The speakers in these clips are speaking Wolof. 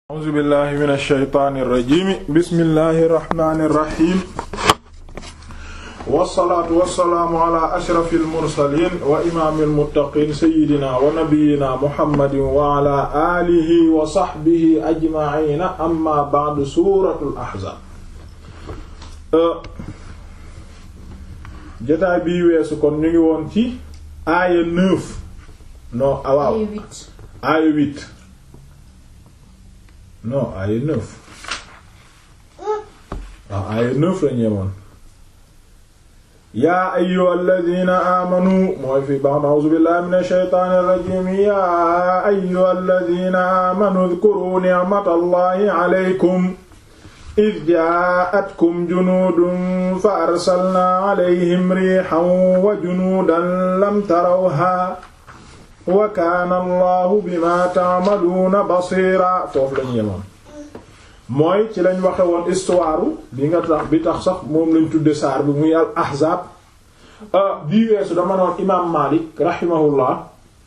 a'uuzu billahi min ash-shaytaani irrajimi bismillahi irrahmani irrahim wassalaatu wassalaamu ala ashrafi almursalin wa imaami almuttaqin sayidina wa nabiyina muhammadin wa ala alihi wa sahbihi ajmaina amma ba'du suratul ahzab jotaay bii weesu kon ñu ngi woon ci aaya neuf non awaaw aaya huit non aaya neuf waaw aaya neuf la ñeemoon yaa ayyuhal ladina amanu mooy fi baax a'uuzu billahi minash shaytaanir rajiim yaa ayyuhal ladina amanu udhkuru ni'matallahi alaykum id jaa'atkum junuudun fa arsalnaa alayhim riihan wa junuudan lam tarawhaa wa kaana allahu bima ta'maluuna basiira foofu lañu yemoon mooy ci lañ waxe woon histoire bi nga tax bi tax sax moom lañ tudde saar bi muy al ahzaab bii weesu dama noon imaam Maalik rahimahullah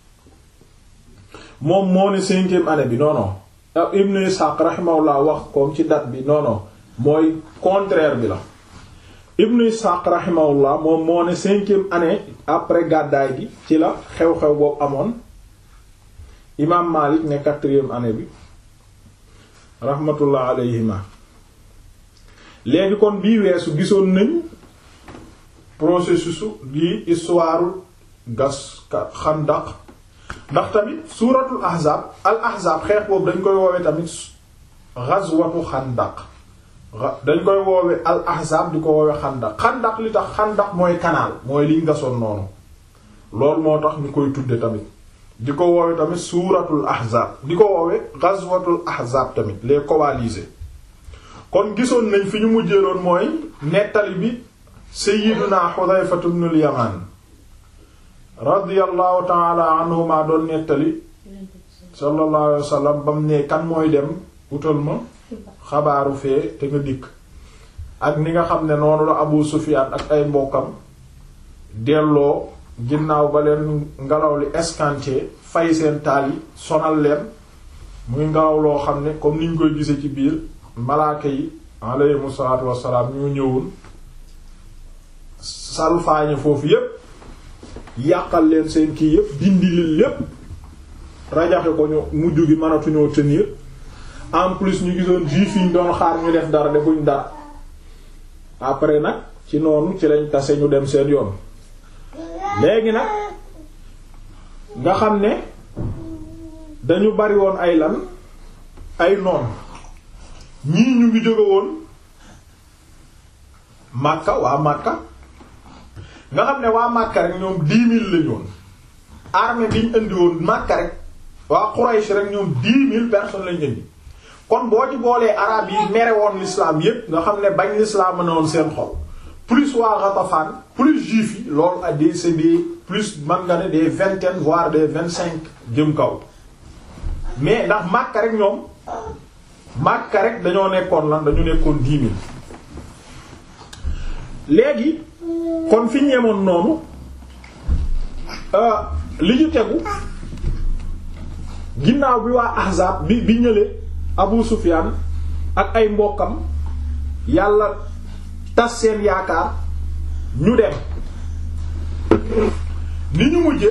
moom moo ne cinquième année bi non non Ibn Ishaq rahimahullah wax comme ci date bi non non mooy contraire bi la Ibn Ishaq rahimahullah moom moo ne cinquième année après gàddaay gi ci la xew-xew boobu amoon imaam Maalik ne quatrième année bi rahmatullah alayhima léegi kon bii weesu gisoon nañ processus di histoire gas xandaq ndax tamit suuratul ahzaab al ahzaab xeex boobu dañ koy woowe tamit ghazwatu xandaq dañ koy woowe al ahzaab di ko woowe xandaq xandaq li tax xandaq mooy canal mooy liñ gasoon noonu loolu moo tax ñu koy tudde tamit di ko woowe tamit suuratul ahzaab di ko woowe ghazwatul ahzaab tamit les coalisés kon gisoon nañ fi ñu mujjeeloon mooy nettali bi sayyiduna Hudhayfatu ibnul Yamaan radiyallahu ta'ala anhuma doon nettali sallallahu alayhi wasallam bam ne kan mooy dem utal ma xabaaru fee te nga dikk ak ni nga xam ne noonu la Abu Sufyaan ak ay mbokkam delloo ginnaaw ba leen ngelaw li escanté fay seen taal yi sonal leen muy ngelaw loo xam ne comme niñ koy gise ci biir malaaka yi alayhimu salaatu wassalaam ñu ñëwoon salfaañe foofu yépp yàqal leen seen kii yépp dindi leen lépp rajaxe ko ñu mujj gi mënatuñoo tenir en plus ñu gisoon juif yi ñu doon xaar ñu def dara defuñ dara après nag ci noonu ci lañ tase ñu dem seen yoon léegi nag nga xam ne dañu bari woon ay lan ay noon ñii ñu ngi jóge woon Makka waa Makka nga xam ne waa Makka rek ñoom dix mille lañu woon armée bi ñu indi woon Makka rek waa Quraysh rek ñoom dix mille personnes lañu indi kon boo ci boolee arab yi mere woon l'islam yépp nga xam ne bañ l'islam na woon seen xol plus waa Ghatafan plus juif yi loolu a des c'est des plus man nga ne des vingtaines voire des vingt cinq jëm kaw mais ndax Makka rek ñoom Makka rek dañoo nekkoon lan dañu nekkoon dix mille léegi kon fi ñeemoon noonu li ñu tegu ginnaaw bi waa Ahzab bi bi ñële Abu Sufyan ak ay mbokkam yàlla tas seen yaakaar ñu dem ni ñu mujje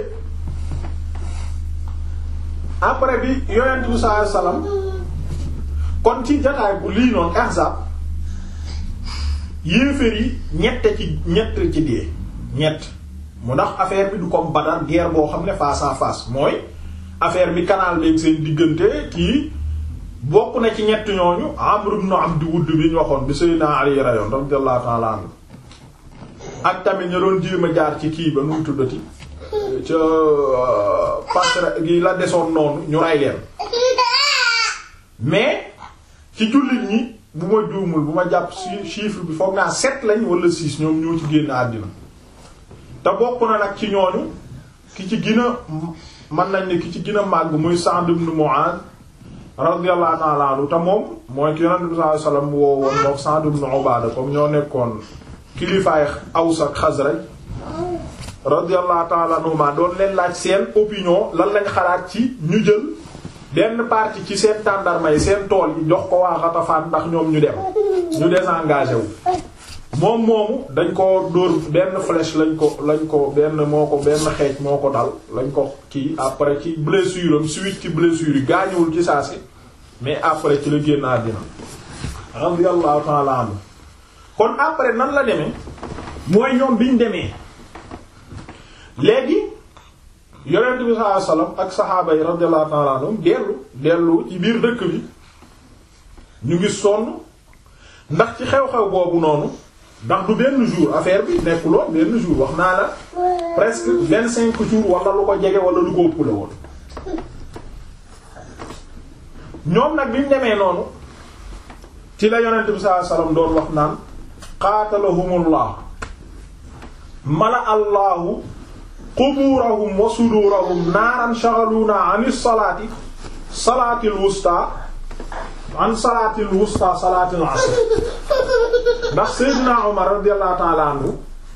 après bi yonent bi sallallahu alayhi wasallam kon ci jotaay bu lii noonu Ahzab yéeféer yi ñett ci ñett ci dee ñett mu ndax affaire bi du comme Badar guerre boo xam ne face à face mooy affaire bi canal beeg seen diggante kii bokk na ci ñett ñooñu Amr ibn Abd Wudd bi ñu waxoon bi Sayyidina Ali rayoon radiyallahu ta'ala anhu ak tamit ña doon jéem a jaar ci kii ba nu mu tuddati ca passerelle gi la desoon noonu ñu ray leen mais ci jullit ñi bu ma juumul bu ma jàpp ci chiffre bi foog naa sept lañ wala six ñoom ñoo ci génn àddina te bokk na nag ci ñooñu ki ci gën a mën nañ ne ki ci gën a màgg muy Sa'd ibn Mu'adh radiyallahu ta'ala anhu te moom mooy ki yonent bi sallallahu alayhi wasallam woo woon mook Sa'd ibn Ubaada comme ñoo nekkoon kilifaay Aws ak Xasraj radiyallahu ta'ala anhuma doon leen laaj seen opinion lan lañ xalaat ci ñu jël benn partie ci seen tàndarma yi seen tool yi jox ko waa Ghatafan ndax ñoom ñu dem ñu désengagé wu moom moomu dañ ko dóor benn flèche lañ ko lañ ko benn moo ko benn xeej moo ko dal lañ ko kii après ci blessure am suite ci blessure yi gaañuwul ci saa si mais après ci la génn àddina radiyallahu ta'ala anhu kon après nan la demee mooy ñoom biñ demee léegi yonent bi sallallahu alayhi wasallam ak saxaaba yi radiyallahu ta'ala anhum dellu dellu ci biir dëkk bi ñu ngi sonn ndax ci xew-xew boobu noonu ndax du benn jour affaire bi nekkuloon benn jour wax naa la presque vingt cinq jours wala lu ko jege wala lu ko ëpp la woon ñoom nag bi ñu demee noonu ci la yonent bi sallallahu alayhi wasallam doon wax naan qaatalahumullah mala allahu quburahum wa sudurahum naaran shaghaluna an salaati salaatil wusta an salaatil wusta salaatil asr ndax Seydina Omar radiyallahu ta'ala anhu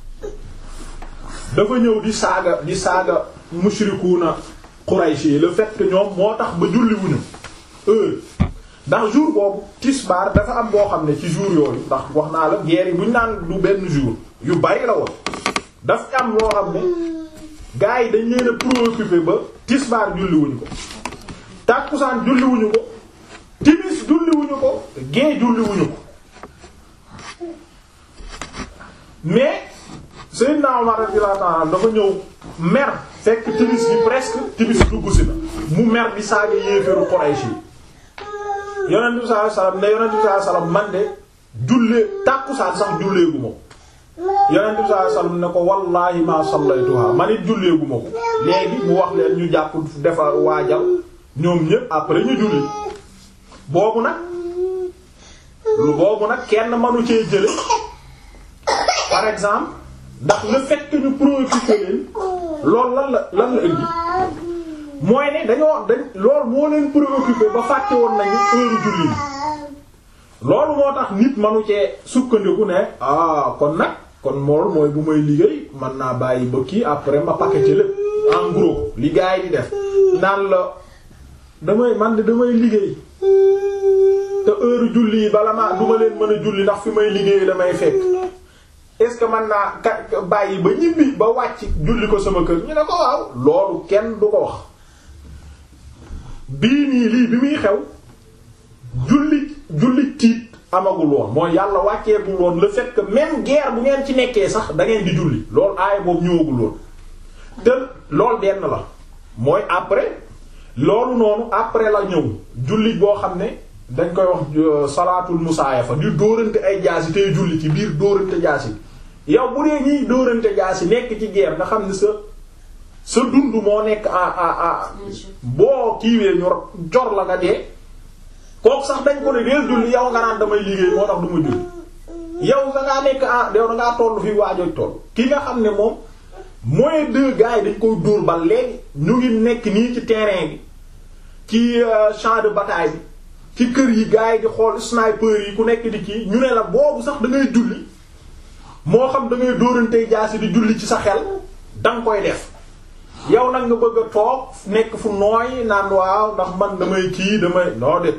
dafa ñëw di saaga di saaga mushrikuuna Quraysh yi le fait que ñoom moo tax ba julli wuñu heure ndax jour boobu tisbaar dafa am boo xam ne ci jour yooyu ndax wax naa la guerre yi bu ñu naan du benn jour yu bari la woon daf am loo xam ne gars yi dañ leen a préoccupé ba tisbaar julliwuñu ko tàkkusaan julliwuñu ko timis julliwuñu ko gée julliwuñu ko mais Seydina Omar radiyallahu ta'ala dafa ñëw mer fekk timis yi presque timis dugg si na mu mer di saaga yéeféeru Quraysh yi yonent bi sallallahu alayhi wasallam ne yonent bi sallallahu alayhi wasallam man de jullee tàkkusaan sax julleegu ma ko yonent bi sallallahu alayhi wasallam ne ko wallahi ma sallaytuha man it julleegu ma ko léegi mu wax leen ñu jàpp defar waajal ñoom ñépp après ñu julli boobu nag lu boobu nag kenn mënu cee jële par exemple ndax le fait que ñu préoccupé leen loolu lan la lan la indi mooy ne dañoo dañ loolu moo leen préoccupé ba fàtte woon nañu heure julli loolu moo tax nit manu cee sukkandiku ne ah kon nag kon mool mooy bu may liggéey man naa bàyyi ba kii après ma paqueté lépp en gros li gars yi di def naan la damay man de damay liggéey te heure julli yi bala ma du ma leen mën a julli ndax fi may liggéey damay fekk est-ce que man naa ka bàyyi ba ñibbi ba wàcc julli ko sama kër ñu ne ko waaw loolu kenn du ko wax bii nii lii bi muy xew julli julli tiit amagul woon mooy yàlla wàcceegul woon le fait que même guerre bu ngeen ci nekkee sax da ngeen di julli loolu aaya boobu ñëwagul woon te loolu benn la mooy après loolu noonu après la ñëw julli boo xam ne dañ koy wax salaatul musaayafa di dóorante ay jaasi tey julli ci biir dóorante jaasi yow bu dee ñiy dóorante jaasi nekk ci guerre nga xam ne sa sa dund moo nekk a a a boo kiiwee ñu jor la nga dee kooku sax dañ ko ne deel julli yow nga naan damay liggéey moo tax du ma julli yow da ngaa nekk ah yow da ngaa toll fii waajoj toll ki nga xam ne moom mooy deux gars yi dañ koy dóor ba léegi ñu ngi nekk nii ci terrain bi ci champ de bataille bi ci kër yi gars yi di xool sniper yi ku nekk di kii ñu ne la boobu sax da ngay julli moo xam da ngay dóorantey jaasi di julli ci sa xel danga koy def yow nag nga bëgg a toog nekk fu nooy naan waaw ndax man damay kii damay noo de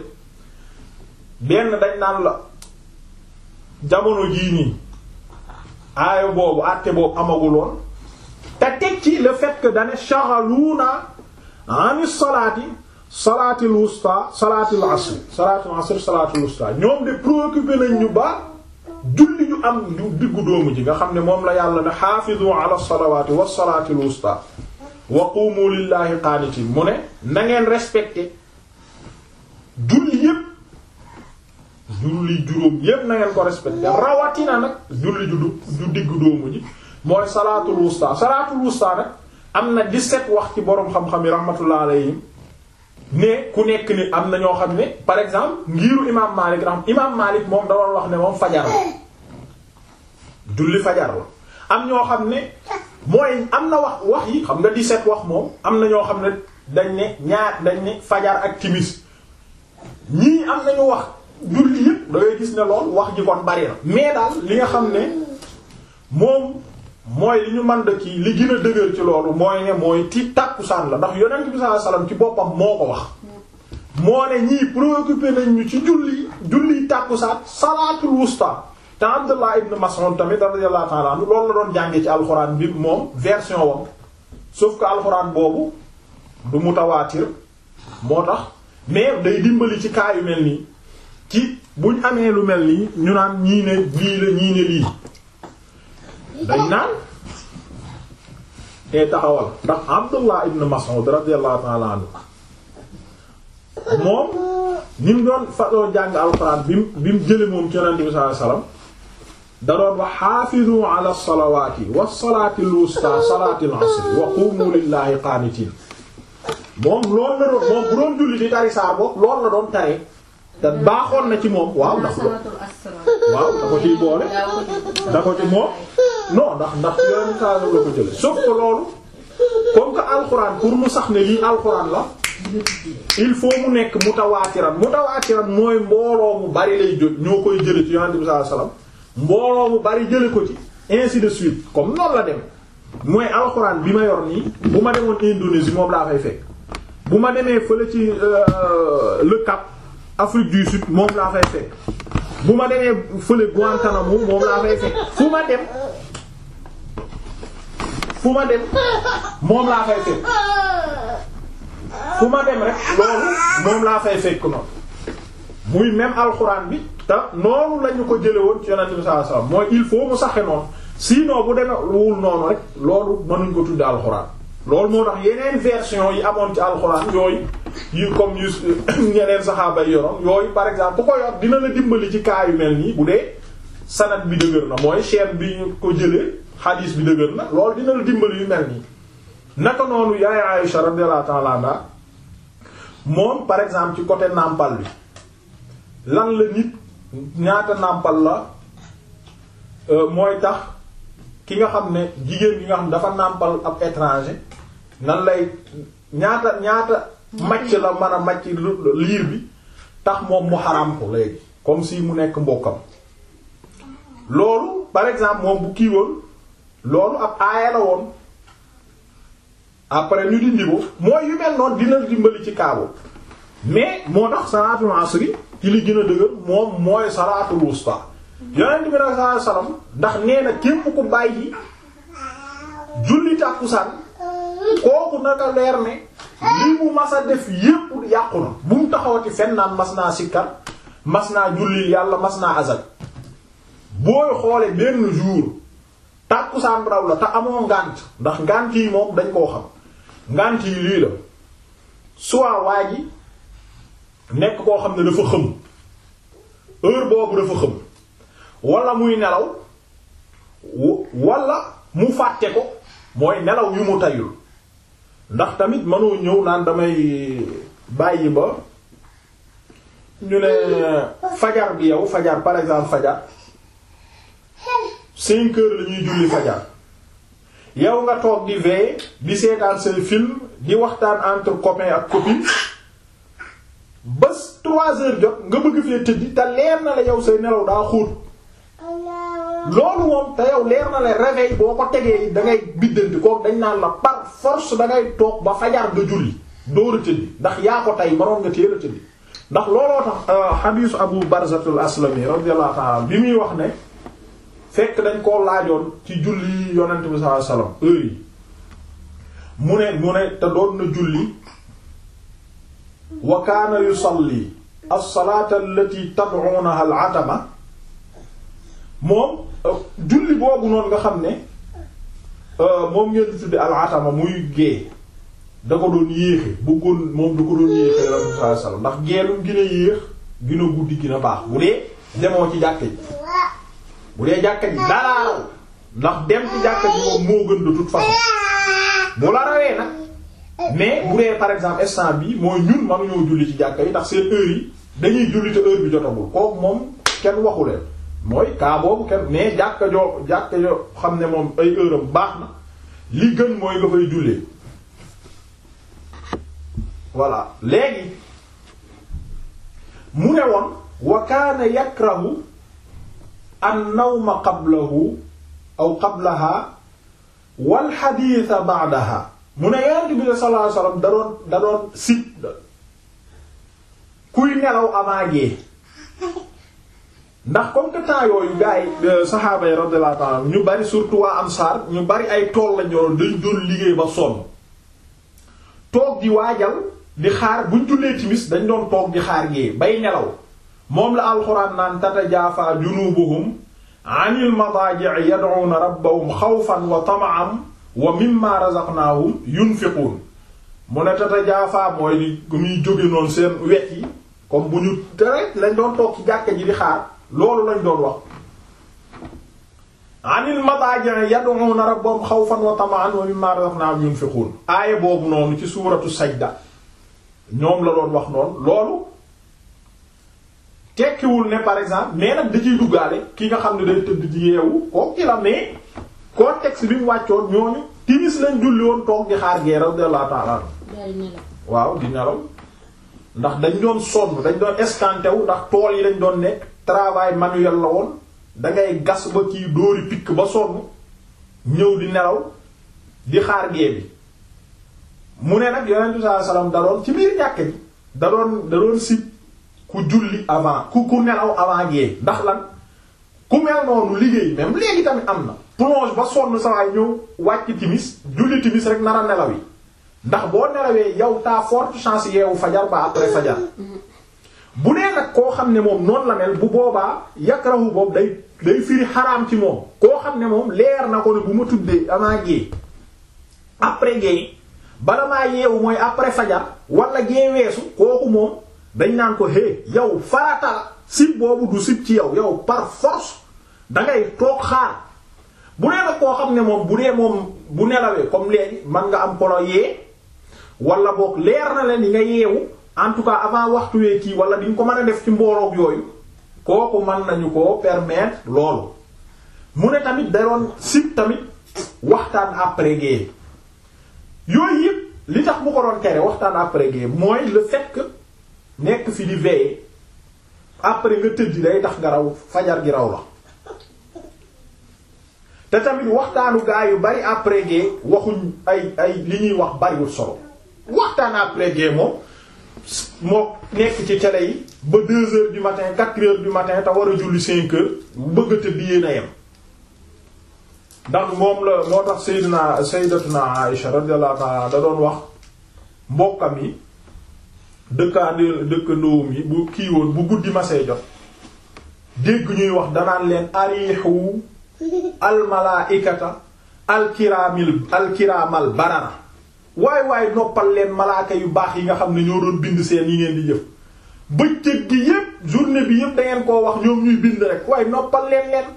benn dañ naan la jamono jii nii aaya boobu àtte boobu amaguloon te teg ci le fait que dane shaghaluna ani salaati salaatil wusta salaatil asr salaatil asr salaatil wusta ñoom de préoccupé nañ ñu ba julli ñu am ñu diggu doomu ji nga xam ne moom la yàlla ne xaafizu ala salawaati was salaatil wusta wa qumu lillahi qaanitin mu ne na ngeen respecté julli yépp julli juróom yépp na ngeen ko respecté rawatina nag julli ju du diggu doomu ji mooy salaatul wusta salaatul wusta nag am na 17 wax ci boroom xam-xam yi rahmatullah alayhim ne ku nekk ni am na ñoo xam ne par exemple ngiiru imaam Maalik raxam imaam Maalik moom da doon wax ne moom fajar la julli fajar la am ñoo xam ne mooy am na wax wax yi xam nga 17 wax moom am na ñoo xam ne dañ ne ñaar dañ ne fajar ak timis ñii am nañu wax julli yëpp da ngay gis ne lool wax ji kon bari na mais daal li nga xam ne moom mooy li ñu mën da kii li gën a dëgër ci loolu mooy ne mooy ti tàkkusaan la ndax yonent bi sallallahu alayhi wasallam ci boppam moo ko wax moo ne ñii préoccupé nañ ñu ci julli julli tàkkusaan salaatul wusta te Abdullah ibn Mas'ud tamit radiyallahu ta'ala anhu loolu la doon jàngee ci alxuraan bi moom version wam sauf que alxuraan boobu du mutawaatir moo tax mais day dimbali ci cas yu mel nii ci buñ amee lu mel nii ñu naan ñii ne lii la ñii ne lii dañ naan te taxawal ndax Abdullah ibn Mas'ud radiyallahu ta'ala anhu moom ni mu doon fa doon jàng alxuraan bi mu bi mu jële moom ci yonent bi sallallahu alayhi wasallam da doon wax xaafizu ala salawaati wa salaati al-wusta salaati al-asr wa qumu lillahi qaanitiin moom loolu la doon moom bu doon julli di tari saar boobu loolu la doon tare te baaxoon na ci moom waaw ndax waaw da ko ciy boole da ko ci moom non ndax ndax yonent saa la ko jële sauf que loolu comme que alxuraan pour mu sax ne lii alxuraan la il faut mu nekk mutawaatiran mutawaatiran mooy mbooloo mu bari lay jot ñoo koy jële ci yonent bi sallallahu alayhi wasallam mbooloo mu bari jële ko ci ainsi de suite comme noonu la dem mooy alxuraan bi ma yor nii bu ma demoon Indonésie moom laa fay fekk bu ma demee fële ci le Cap Afrique du Sud moom laa fay fekk bu ma demee fële Guantanamo moom laa fay fekk fu ma dem fu ma dem moom laa fay fekk fu ma dem rek loolu moom laa fay fekk noonu muy même alxuraan bi te noonu lañu ko jële woon ci yonent bi sallallahu alayhi wasallam mooy il faut mu saxe noonu sinon bu demee wul noonu rek loolu mënuñ ko tudde alxuraan loolu moo tax yeneen version yi amoon ci alxuraan yooyu yu comme yu ñeneen saxaaba yi yoroon yooyu par exemple bu ko yor dina la dimbali ci cas yu mel nii bu dee sanad bi dëgër na mooy chaîne bi ko jëlee hadis bi dëgër na loolu dina la dimbali yu mel nii naka noonu yaay Aïsha radiyallahu ta'ala anha moom par exemple ci côté nàmpal bi lan la nit ñaata nàmpal la mooy tax ki nga xam ne jigéen gi nga xam ne dafa nàmpal ab étranger nan lay ñaata ñaata macc la mën a macc liir bi tax moom mu xaram ko léegi comme si mu nekk mbokkam loolu par exemple moom bu kiiwoon loolu ab aaya la woon après ñu dindi ko mooy yu mel noonu dina dimbali ci kaabo mais moo tax salaatul asri ci li gën a dëgër moom mooy salaatul wusta yonent bi nag sallallahu alayhi wasallam ndax nee na képp ku bàyyi julli tàkkusaan kooku naka leer ne li mu mas a def yépp yàqu na bu mu taxawati fenn naan mas naa sikkar mas naa julli yàlla mas naa azak booy xoole benn jour tàkkusaan raw la te amoo ngànt ndax ngànt yi moom dañ koo xam ngànt yi lii la soit waa ji nekk koo xam ne dafa xëm heure boobu dafa xëm wala muy nelaw wala mu fàtte ko mooy nelaw yu mu tayul ndax tamit mënoo ñëw naan damay bàyyi ba ñu ne fajar bi yow fajar par exemple fajar cinq heures la ñuy julli fajar yow nga toog di veiller di seetaan say film di waxtaan entre copain ak copine ba trois heures jot nga bëgg fee tëddi te leer na la yow say nelaw daa xóot loolu moom te yow leer na la réveil boo ko tegee da ngay biddanti kook dañ naan la par force da ngay toog ba fajar nga julli door a tëddi ndax yaa ko tey manoon nga teel a tëddi ndax looloo tax xadiisu Abu Barzatul Aslami radiyallahu ta'ala bi muy wax ne fekk dañ koo laajoon ci julli yonent bi sallallahu alayhi wasallam heure yi mu ne mu ne te doon na julli wa kaana yusalli as-salaata allati tad'uunaha al-'atama moom julli boobu noonu nga xam ne moom ngeen di tudde al-'atama muy gée da ko doon yéexe bëggoon moom da ko doon yéexe yonent bi sallallahu alayhi wasallam ndax gée lu gën a yéex gën a guddi gën a baax bu dee demoo ci jàkke ji bu dee jàkka ji daraaraw ndax dem ci jàkka ji moom moo gën de toute façon bu la rawee nag mais bu dee par exemple instant bi mooy ñun mënuñoo julli ci jàkka yi ndax seen heure yi dañuy julli te heure bi jotagul kooku moom kenn waxu leen mooy kaa boobu kenn mais jàkka joo jàkka joo xam ne moom ay heure am baax na li gën mooy nga fay jullee voilà léegi mu ne woon wa kaana yakrahu an nawma qablahu aw qablaha wal xadiisa ba'daha mu ne yonent bi sallallahu alayhi wasallam da doon da doon sit kuy nelaw avant gée ndax comme que temps yooyu gars yi saxaaba yi radiyallahu ta'ala ñu bari surtout waa Ansaar ñu bari ay tool lañ yoroon dañ doon liggéey ba sonn toog di waajal di xaar buñ jullee timis dañ doon toog di xaar gée bay nelaw moom la alxuraan naan tatajaafaa junubuhum anil madaaji'i yad'uuna rabbahum xawfan wa tama'an wa mimma razaqnaahum yunfiquun mu ne tatajaafaa mooy di muy jóge noonu seen wet yi comme bu ñu tere lañ doon toog ci jàkka ji di xaar loolu lañ doon wax anil madaaji'i yad'uuna rabbahum xawfan wa tama'an wa mimma razaqnaahum yunfiquun aaya boobu noonu ci suuratu sajda ñoom la doon wax noonu loolu tekkiwul ne par exemple mais nag da ciy duggaale ki nga xam ne day tëdd di yeewu kooku ci la mais contexte bi mu wàccoon ñooñu timis lañ julli woon toog di xaar gee radiyallahu ta'ala waaw di nelaw ndax dañ doon sonn dañ doon escanté wu ndax tool yi dañ doon nekk travail manuel la woon dangay gas ba kii dóori pikk ba sonn ñëw di nelaw di xaar gee bi mu ne nag yonentu sallallahu alayhi wasallam da doon ci biir jàkk ji da doon da doon sib ku julli avant ku ku nelaw avant gée ndax lan ku mel noonu liggéey même léegi tamit am na plonge ba sonn sawaay ñëw wàcc timis julli timis rek nar a nelaw yi ndax boo nelawee yow t'as forte chance yeewu fajar ba après fajar bu nee nag koo xam ne moom noonu la mel bu boobaa yakrahu boobu day day firi xaraam ci moom koo xam ne moom leer na ko ne bu ma tuddee avant gée après gée bala maa yeewu mooy après fajar wala gée weesu kooku moom dañ naan ko hé yow farata sib boobu du sib ci yow yow par force dangay toog xaar bu dee nag koo xam ne moom bu dee moom bu nelawee comme léegi man nga am kolo yee wala boog leer na leen di nga yeewu en tout cas avant waxtu wee kii wala di nga ko mën a def ci mbooloog yooyu kooku mën nañu ko permettre loolu mu ne tamit da doon sib tamit waxtaan après gée yooyu yëpp li tax bu ko doon tere waxtaan après gée mooy le fait que nekk fi di veiller après nga tëdd day tax nga raw fajar gi raw la te tamit waxtaanu gaa yu bari après gée waxuñ ay ay li ñuy wax bariwul solo waxtaan après gée moom moo nekk ci télé yi ba deux heures du matin quatre heures du matin te war a julli cinq heures bëgg a tëdd yéen a yem ndax moom la moo tax Seydina Sayyidatuna Aïsha radiyallahu ta'ala da doon wax mbokkam yi dëkkaandi dëkkandoom yi bu kii woon bu guddi masee jot dégg ñuy wax danaan leen ariixu almalaaikata alkiraamil alkiraamal barara waay waay noppal leen malaaka yu baax yi nga xam ne ñoo doon bind seen yi ngeen di jëf bëccëg gi yépp journée bi yépp dangeen koo wax ñoom ñuy bind rek waaye noppal leen leen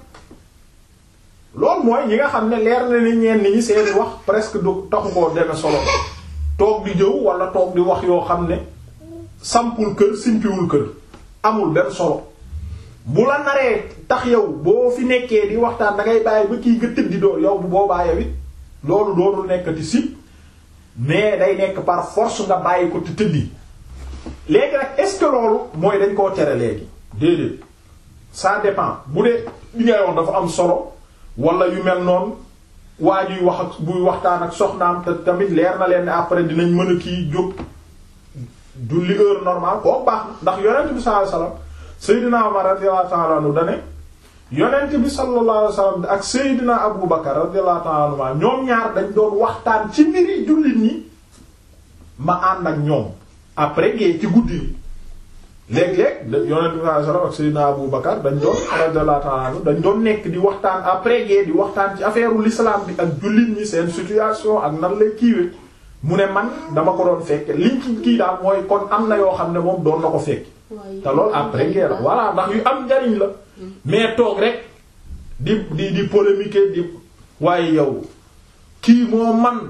loolu mooy ñi nga xam ne leer na ni ñeen ñi seeni wax presque du taxu koo deme solo toog di jëw wala toog di wax yoo xam ne sampul kër simpiwul kër amul benn solo bu la naree tax yow boo fi nekkee di waxtaan da ngay bàyyi ba kii nga tëddi doo yow bu boobaa yow it loolu doonul nekkati sip mais day nekk par force nga bàyyi ko te tëddi léegi nag est-ce que loolu mooy dañ koo tere léegi déedéet ça dépend bu dee li ngay wax dafa am solo wala yu mel noonu waa juy wax ak buy waxtaan ak soxnaam te tamit leer na leen ne après dinañ mën a kii jóg julli heure normale koo baax na ndax yonent bi sallallahu alayhi wasallam Seydina Umar radiyallahu ta'ala anhu dane yonent bi sallallahu alayhi wasallam ak Seydina Abu Bakar radiyallahu ta'ala anhu ñoom ñaar dañ doon waxtaan ci mbiri jullit ñi ma ànd ak ñoom après gée ci guddi yi léeg-léeg yonent bi sallallahu alayhi wasallam ak Seydina Abu Bakar dañ doon radiyallahu ta'ala anhu dañ doon nekk di waxtaan après gée di waxtaan ci affaire u l'islam bi ak jullit ñi seen situation ak nan lay kiiwe mu ne man dama ko doon fekke liñ ci kii daal mooy kon am na yoo xam ne moom doon na ko fekk te loolu après guerre voilà ndax yu am njariñ la mais toog rek di di di polémiquer di waaye yow kii moo man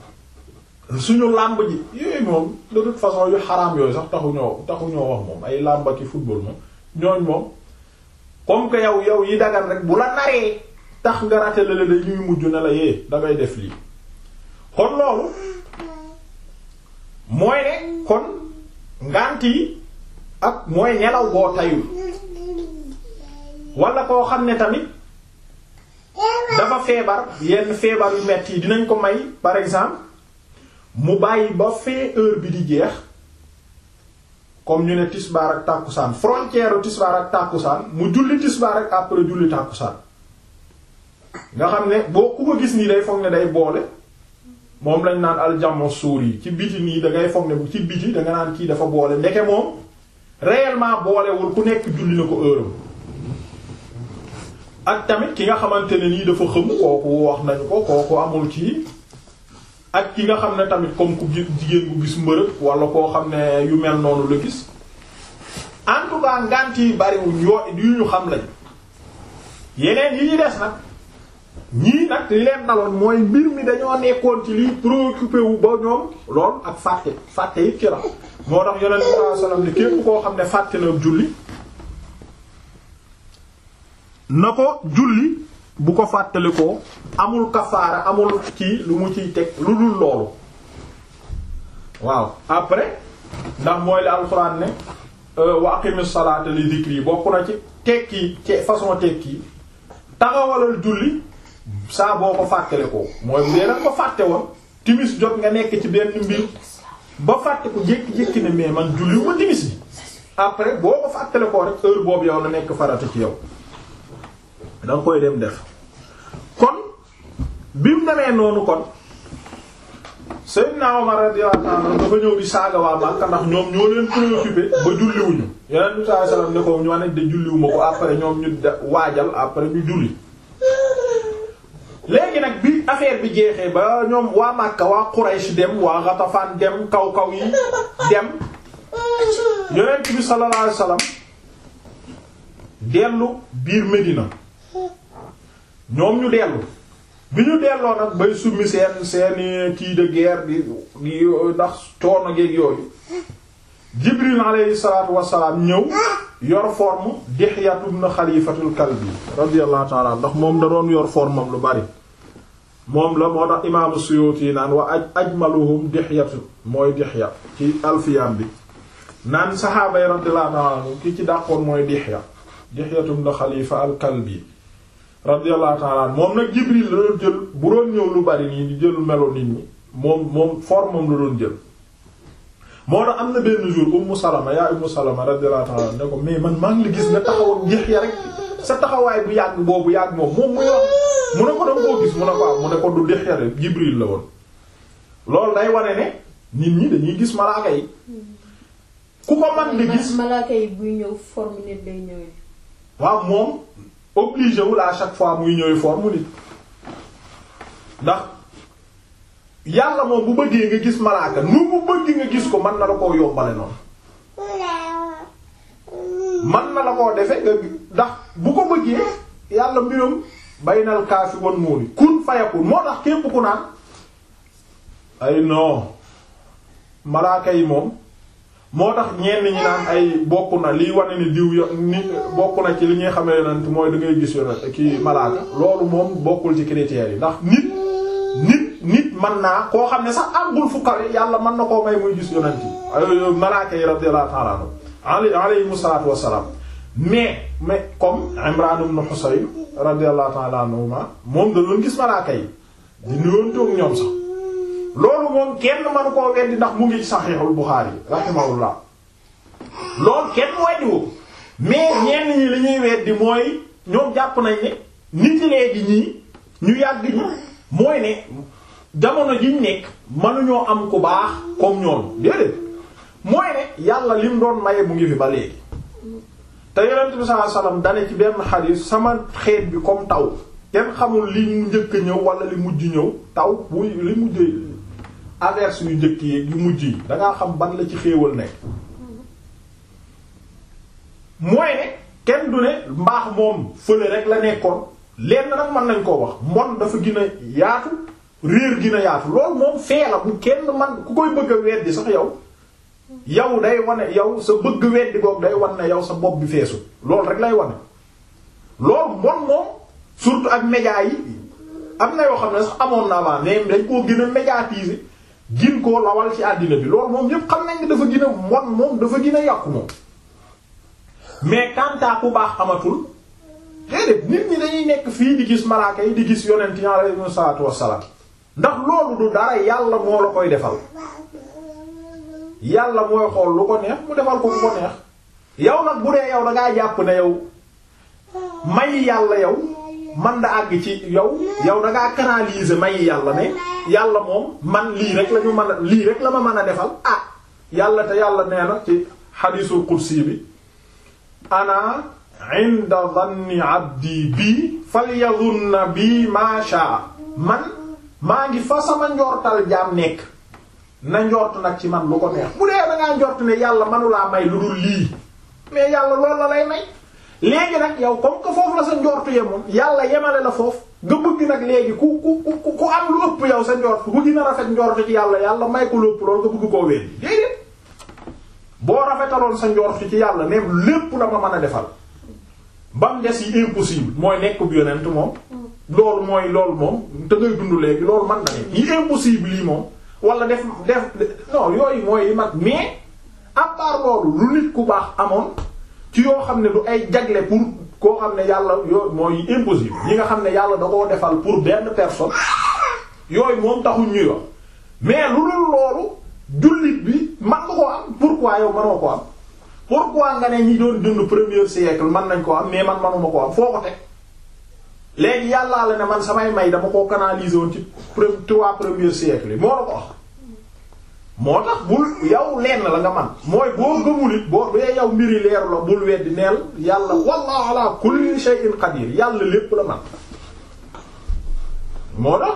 suñu làmb ji yooyu moom de toute façon yu xaraam yooyu sax taxu ñoo taxu ñoo wax moom ay làmb ki football moom ñooñ moom comme que yow yow yi dagan rek bu la naree tax nga raté la dañuy mujj ne la yee dangay def lii kon loolu mooy ne kon ngànt yi ak mooy nelaw boo tayul wala koo xam ne tamit dafa feebar yenn feebar yu metti yi dinañ ko may par exemple mu bàyyi ba fee heure bi di jeex comme ñu ne tisbaar ak tàkkusaan frontière tisbaar ak tàkkusaan mu julli tisbaar ak après julli tàkkusaan nga xam ne boo ku ko gis nii day foog ne day boole moom lañ naan aljamo suur yi ci biti nii da ngay foog ne bu ci biti da nga naan kii dafa boole ndeke moom réellement boolewul ku nekk julli na ko heure ak tamit ki nga xamante ne nii dafa xëm kooku wax nañu ko kooku amul ci ak ki nga xam ne tamit comme ku jigéen bu gis mbërëg wala koo xam ne yu mel noonu la gis en tout cas ngànt yi bariwuñ yoo yu ñu xam lañ yeneen yi ñu des nag ñii nag li leen daloon mooy mbir mi dañoo nekkoon ci liy préoccupé wu ba ñoom lool ak fàtte fàtte it ci la moo tax yonent bi sallallahu alayhi wasallam ni képp koo xam ne fàtte na julli na ko julli bu ko fàttali ko amul kafaara amul kii lu mu ciy teg lu dul loolu waaw après ndax mooy li alxuraan ne wa aqimis salaata li dhikri bokk na ci tekki ci façon tekki taxawalal julli saa boo ko fàttale ko mooy bu dee nag ko fàtte woon timis jot nga nekk ci benn mbir ba fàtte ko jékki-jékki ne mais man julli ma timis bi après boo ko fàttale ko rek heure boobu yow na nekk farata ci yow da nga koy dem def kon bi mu demee noonu kon Seydina Omar radiyallahu anhu dafa ñëw di saaga waa Makka ndax ñoom ñoo leen préoccupé ba julliwuñu yeneen bi sallallahu alayhi wasallam ne ko ñu ne de julliwuma ko après ñoom ñu waajal après ñu julli léegi nag bi affaire bi jeexee ba ñoom waa Makka waa Quraysh dem waa Ghatafan dem kaw kaw yi dem yonent bi sallallahu alayhi wasallam dellu biir Medina ñoom ñu dellu bi ñu delloo nag bay summi seen seeni kii de guerre di di ndax coono geeg yooyu Jibril alayhi salaatu wassalaam ñëw yor forme Dihyatu ibn Khalifatul Kalbi radiyallahu ta'ala ndax moom da doon yor forme am lu bari moom la moo tax imaamu Suyuti naan wa aj ajmaluhum Dihyatu mooy Dihya ci alfiyam bi naan saxaaba yi radiyallahu ta'ala ki ci dàqoon mooy Dihya Dihyatu ibn Khalifa al Kalbi radiyallahu ta'ala moom nag Jibril la doon jël bu doon ñëw lu bari nii di jël melo nit ñi moom moom forme am la doon jël moo tax am na benn jour Ummu Salama yaa Ummu Salama radiyallahu ta'ala ne ko mais man maa ngi la gis nga taxawoon Dihya rek sa taxawaay bu yàgg boobu yàgg moom moom muy wax mu ne ko danga koo gis mu ne ko am mu ne ko du Dihya rek Jibril la woon loolu day wane ne nit ñi dañuy gis malaaka yi ku ko man di gis malaaka yi buy ñëw forme nit day ñëwee waaw moom obligé wul à chaque fois muy ñëwee forme nit ndax yàlla moom bu bëggee nga gis malaaka nu mu bëgg nga gis ko mën na la koo yombale noonu mën na la koo defe nga ndax bu ko bëggee yàlla mbiram baynal kaafi wan muuni kun fayakun moo tax képp ku naan ay non malaaka yi moom moo tax ñenn ñi naan ay bokk na liy wane ni diw yo ni bokk na ci li ñuy xamee yonent mooy da ngay gis yonent ki malaaka loolu moom bokkul ci critères yi ndax nit nit nit mën naa koo xam ne sax àggul fu kawe yàlla mën na koo may muy gis yonent yi malaaka yi radiyallahu ta'ala anhu alayhimu salaatu wassalaam mais mais comme Imran ibn Husayn radiyallahu ta'ala anhuma moom da doon gis malaaka yi di nuyoontoog ñoom sax loolu moom kenn manu koo weddi ndax mu ngi ci saxiixul Buxaari rahimahullah loolu kenn weddiwu mais ñenn ñi li ñuy weddi mooy ñoom jàpp nañ ne nit léegi ñii ñu yàgg ñi mooy ne jamono jiñ nekk mënuñoo am ku baax comme ñoom déedéet mooy ne yàlla lim doon maye mu ngi fi ba léegi te yonent bi sallallahu alayhi wasallam dane ci benn xadiis sama xeet bi comme taw kenn xamul li mu njëkk a ñëw wala li mujj ñëw taw buy li mujj averse yu njëkk yi yu mujj yi dangaa xam ban la ci xéewal nekk mooy ne kenn du ne mbaax moom fële rek la nekkoon lenn nag mën nañ koo wax mbon dafa gën a yaatu réer gën a yaatu loolu moom fee la bu kenn man ku koy bëgg a weddi sax yow yow day wane yow sa bëgg weddi boog day wan ne yow sa bopp bi feesu loolu rek lay wane loolu mbon moom surtout ak médias yi am na yoo xam ne sax amoon na avant mais dañ koo gën a médiatiser gin koo lawal ci àddina bi loolu moom yépp xam nañ ne dafa gën a mbon moom dafa gën a yàqu moom mais kantaa ku baax amatul déedéet nit ñi dañuy nekk fii di gis malaaka yi di gis yonent yi alayhi salaatu wassalaam ndax loolu du dara yàlla moo la koy defal yàlla mooy xool lu ko neex mu defal ko ku ko neex yow nag bu dee yow da ngaa jàpp ne yow may yàlla yow man da àgg ci yow yow da ngaa canaliser may yàlla ne yàlla moom man lii rek la ñu mën a lii rek la ma mën a defal ah yàlla te yàlla nee na ci xadiisul qudsi bi ana inda dhanni abdi bii falyadhunna bi ma sha man maa ngi fa sama njortal jaam nekk na njort nag ci man lu ko neex bu dee da ngaa njort ne yàlla manulaa may lu dul lii mais yàlla loolu la lay may léegi nag yow comme que foofu la sa njortu yemoon yàlla yemale la foofu nga bëgg nag léegi ku ku ku ku am lu ëpp yow sa njort ku gën a rafet njortu ci yàlla yàlla may ko lu ëpp loolu nga bëgg koo weddi déedéet boo rafetaloon sa njortu ci yàlla ne lépp la ma mën a defal ba mu des yi impossible mooy nekk bu yonent moom loolu mooy loolu moom te ngay dund léegi loolu man na ne yi impossible yi moom wala def def non yooyu mooy yi mag mais à part loolu lu nit ku baax amoon ci yoo xam ne du ay jagle pour koo xam ne yàlla yooyu mooy impossible yi nga xam ne yàlla da koo defal pour benn personne yooyu moom taxul ñuy wax mais lu dul loolu jullit bi man nga koo am pourquoi yow mënoo ko am pourquoi nga ne ñi doon dund premier siècle man nañ ko am mais man manuma ko am foo ko teg léegi yàllaa la ne man samay may dama koo canaliser woon ci trois premier siècle yi moo la ko wax moo tax bul yow lenn la nga man mooy boo gëmul it boo dee yow mbiri leeru la bul weddi neel yàlla wallahu ala kulli shay'in qadir yàlla lépp la man moo tax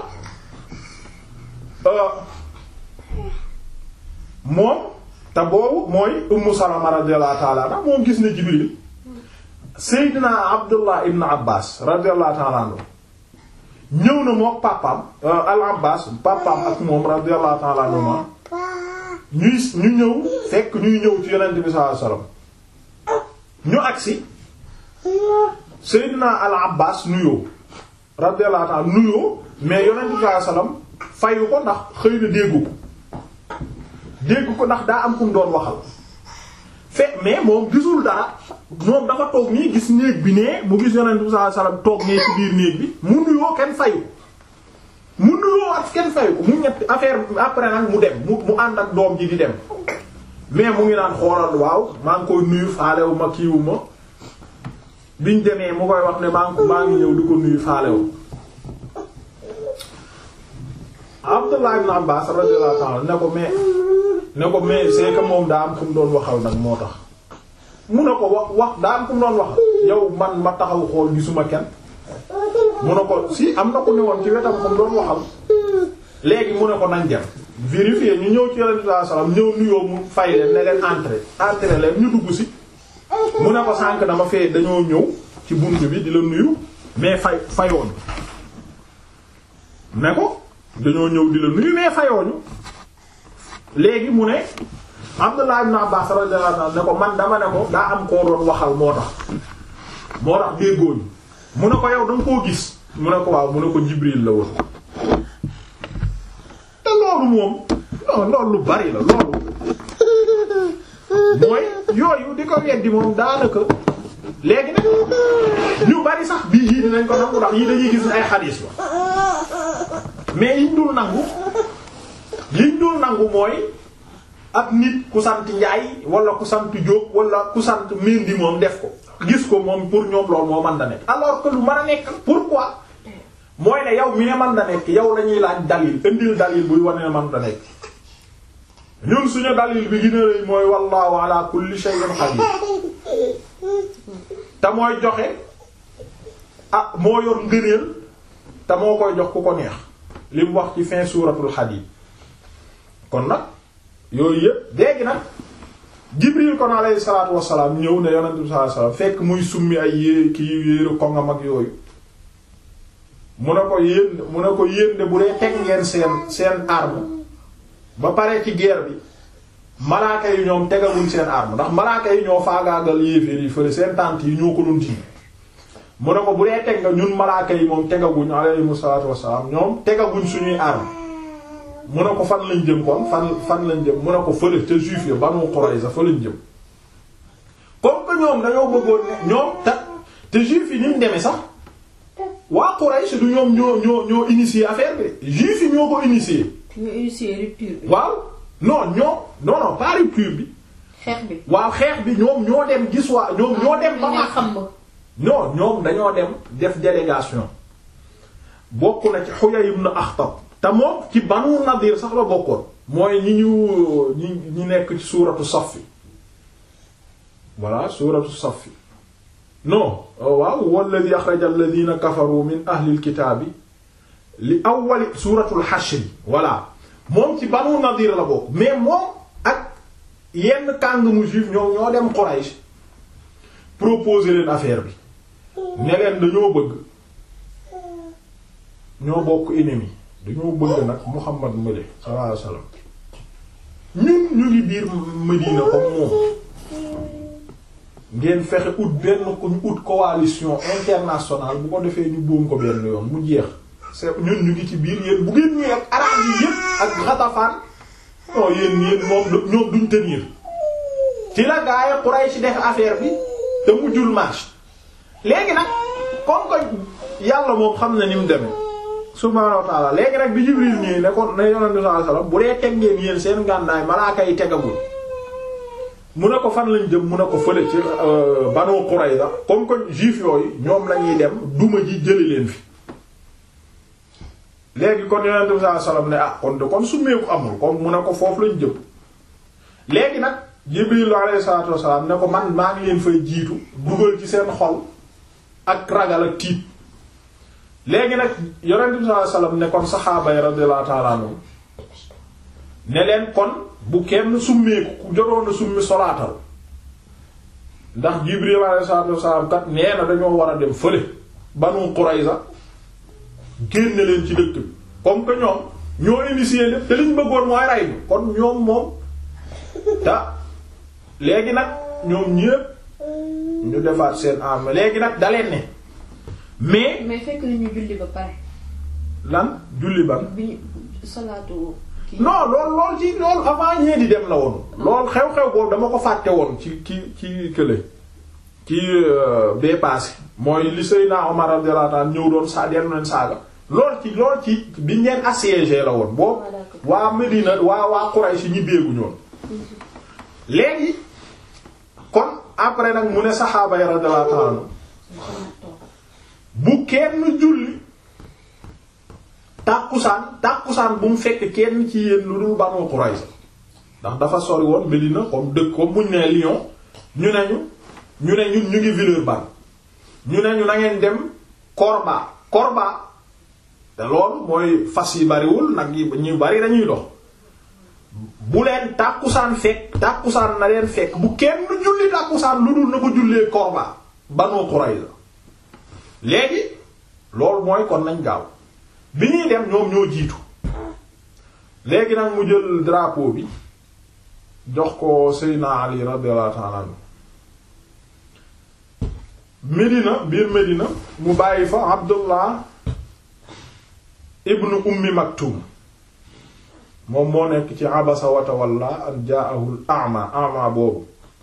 moom te boobu mooy ummu salama radiyallahu ta'ala anha moom gis na jibril seydina abdullah ibn abbas radiyallahu ta'ala anhu ñëw na mook papaam al abbas papaam ak moom radiyallahu ta'ala anhu ñuy ñu ñëw fekk ñuy ñëw ci yonent bi sallallahu alayhi wasallam ñu agsi seydina al abbas nuyoo radiyallahu ta'ala nuyoo mais yonent bi sallallahu alayhi wasallam fayu ko ndax xëy na déggu ko dégg ko ndax daa am kum doon waxal fe mais moom gisul dara moom dafa toog nii gis néeg bi nee mu gis yonent bi sallallahu alayhi wasallam toog nee ci biir néeg bi mu nuyoo kenn fayu mu nuyoo ak kenn fayu ko mu ñetti affaire après nag mu dem mu mu ànd ak doom ji di dem mais mu ngi naan xoolal waaw maa ngi koy nuyu faalewu ma kiiwu ma biñ demee mu koy wax ne maa ngi maa ngi ñëw di ko nuyu faalewu Abdullah ibn Abbas radiyallahu ta'ala ne ko mais ne ko mais c'est que moom daa am ku mu doon waxal nag moo tax mu ne ko wax wax daa am ku mu doon waxal yow man ma taxaw xool gisuma kenn mu ne ko si am na ku ne woon ci wetam ku mu doon waxal léegi mu ne ko nañ dem vérifier ñu ñëw ci Yonent bi sallallahu alayhi wasallam ñëw nuyoo mu fay leen ne leen entrer entrer leen ñu dugg si mu ne ko sànq dama fee dañoo ñëw ci bunt bi di la nuyu mais fay fayoon ne ko dañoo ñëw di la nuyu mais fayooñu léegi mu ne Abdullah ibn Abbas radiyallahu anhu ne ko man dama ne ko daa am koo doon waxal moo tax moo tax déggooñu mu ne ko yow danga koo gis mu ne ko waaw mu ne ko Jibril la woon te loolu moom non loolu lu bari la loolu mooy yooyu di ko weddi moom daanaka léegi nag ñu bari sax bii yii dinañ ko nangu ndax yii dañuy gis ay xadiis la mais yiñ dul nangu yiñ dul nangu mooy ak nit ku sant Njaay wala ku sant Jóob wala ku sant Mendy moom def ko gis ko moom pour ñoom loolu moo mën da nekk alors que lu mën a nekk pourquoi mooy ne yow mi ne mën da nekk yow lañuy laaj dalil indil dalil buy wane ne mën da nekk ñun suñu dalil bi gën a rëy mooy wallahu ala kulli shay'in qadir te mooy joxe ah moo yor ngëneel te moo koy jox ku ko neex li mu wax ci fin suuratul Hadiid kon nag yooyu yëpp léegi nag Jibril kon alayhi salaatu wassalaam ñëw ne yonent bi sallallahu alayhi wasallam fekk muy summi ay yée kii yéeru kongam ak yooyu mu ne ko yéen mu ne ko yéen de bu dee teg ngeen seen seen arme ba pare ci guerre bi malaaka yi ñoom tegaguñ seen arme ndax malaaka yi ñoo faagaagal yéeféer yi fële seen tànt yi ñoo ko doon tiim mu ne ko bu dee teg nga ñun malaaka yi moom tegaguñ alayhimu salaatu wassalaam ñoom tegaguñ suñuy arme mu ne ko fan lañ jëm kon fan fan lañ jëm mu ne ko fële ca juif ya Banu Qurayza fa lañ jëm comme que ñoom dañoo bëggoon ne ñoom te te juif yi ni mu demee sax waa Quraysh du ñoom ñoo ñoo ñoo initier affaire bi juif yi ñoo ko initier ñu initié rupture bi. waaw non ñoom non non pas rupture bi xeex bi. waaw xeex bi ñoom ñoo dem gis waa ñoom ñoo dem ba nga Makka xam ba. non ñoom dañoo dem def délégation bokk na ci Huyay ibn Akhtab te moom ci Banu Nadir sax la bokkoon mooy ñi ñu ñi ñi nekk ci suuratu Saff voilà suuratu Saff non waaw walladhi akhraja alladhina kafaru min ahli alkitaabi li awwali suuratul Hashr voilà moom ci Banu Nadir la bokk mais moom ak yenn kàngamu juif ñoom ñoo dem Quraysh proposer leen affaire bi ne leen dañoo bëgg ñoo bokk ennemi dañoo bëgg nag Muhammad male sallallahu alayhi wasallam ñun ñu ngi biir Medina comme moom ngeen fexe ut benn ko ñu ut coalition internationale bu ko defee ñu boom ko benn yoon mu jeex c'est ñun ñu ngi ci biir yéen bu ngeen ñëwee ak arab yi yépp ak Ghatafan non yéen yéen moom ñoom duñ tenir ci la gaaya Quraysh def affaire bi te mujjul marche léegi nag comme que yàlla moom xam na ni mu demee subhaanahu wa ta'ala léegi nag bi Jibril ñëwee ne ko ne yonent bi sallallahu alayhi wasallam bu dee teg ngeen yéen seen ngàndaay malaaka yi tegagul mu ne ko fan lañ jëm mu ne ko fële ci Banu Qurayza comme que juif yooyu ñoom lañuy dem duma ji jëli leen fi léegi kon yonent bi sallallahu alayhi wasallam ne ah kon de kon summeeku amul comme mu ne ko foofu lañ jëm léegi nag Jibril alayhi salaatu wasallam ne ko man maa ngi leen fay jiitu dugal ci seen xol ak ragal ak tiit léegi nag yonent bi sallallahu alayhi wasallam ne kon saxaaba yi radiyallahu ta'ala anhum ne leen kon bu kenn summeeku ku jotoon a summi solaatal ndax Jibril alayhi salaatu wasallam kat nee na dañoo war a dem fële Banu Qurayza génne leen ci dëkk bi comme que ñoom ñoo initié lépp te liñ bëggoon mooy rey bi kon ñoom moom ta léegi nag ñoom ñépp ñu defaat seen arme léegi nag daleen ne mais mais fekk na ñu julli ba pare. lan julli ban bi ñu salaatu kii. non lool lool ci lool avant ñee di dem la woon lool xew-xew boobu dama ko fàtte woon ci ci ci kële ci bee passé mooy li Seydina Omar radiyallahu anhu ñëw doon sa dellu leen saaga lool ci lool ci biñ leen assiégé la woon boobu Ah, d'accord. waa Medina waa waa Quraysh ñi béegu ñoon léegi kon après nag mu ne saxaaba yi radiyallahu anhu bu kenn julli tàkkusaan tàkkusaan bu mu fekk kenn ci yéen lu dul Banu Qurayza ndax dafa sori woon Medina comme dëkk comme buñ nee Lyon ñu ne ñu ñu ne ñun ñu ngi Villeurbanne ñu ne ñu na ngeen dem Corba Corba te loolu mooy fas yi bariwul nag yi ñu bari dañuy dox bu leen tàkkusaan fekk tàkkusaan na leen fekk bu kenn julli tàkkusaan lu dul na ko jullee Corba Banu Qurayza léegi loolu mooy kon nañ gaaw bi ñuy dem ñoom ñoo jiitu léegi nag mu jël drapeau bi jox ko Seydina Ali radiyallahu ta'ala anhu Medina biir Medina mu bàyyi fa Abdullah ibnu Ummi Maktum moom moo nekk ci abasa wa tawalla an ja'ahu al-a'ma a'ma boobu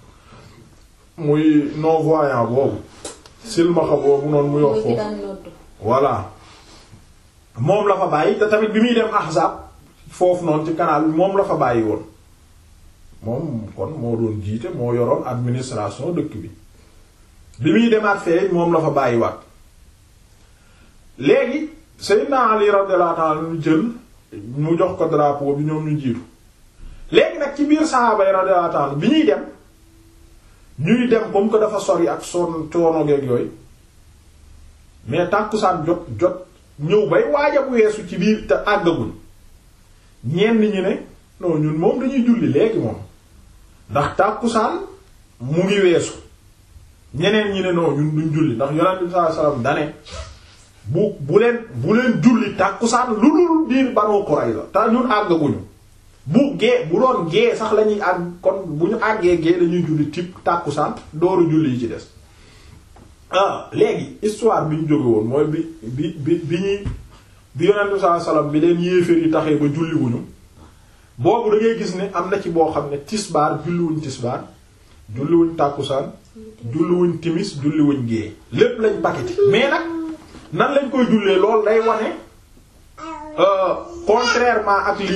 muy non-voyant boobu silmaxa boobu noonu muy wax mooy ki foofu daan nodd. voilà moom la fa bàyyi te tamit bi muy dem Ahzab foofu noonu ci canal bi moom la fa bàyyi woon moom kon moo doon jiite moo yoroon administration dëkk bi bi muy demaat fee moom la fa bàyyi waat léegi Seydina Ali radiyallahu ta'ala anhu jël mu jox ko drapeau bi ñoom ñu jiitu léegi nag ci biir sahaaba yi radiyallahu ta'ala anhu bi ñuy dem ñuy dem comme que dafa sori ak son coono geeg yooyu mais tàkkusaan jot jot ñëw bay waaj a weesu ci biir te àggagul ñenn ñi ne non ñun moom dañuy julli léegi moom ndax tàkkusaan mu ngi weesu ñeneen ñi ne non ñun duñ julli ndax yonent bi sallallahu alayhi wasallam dane bu bu leen bu leen julli tàkkusaan lu dul biir Banu Qurayza te ñun àggaguñu bu gee bu doon gee sax lañuy àgg kon bu ñu àggee gee dañuy julli tip tàkkusaan dooru julli yi ci des ah léegi histoire bi ñu jóge woon mooy bi bi bi bi ñuy bi yonent bi sallallahu alayhi wasallam bi leen yéeféer yi taxee ba julliwuñu boobu da ngay gis ne am na ci boo xam ne tisbaar julliwuñ tisbaar julliwuñ tàkkusaan julliwuñ timis julliwuñ gée lépp lañ paqueté mais nag nan lañ koy jullee loolu day wane euh, contrairement ak li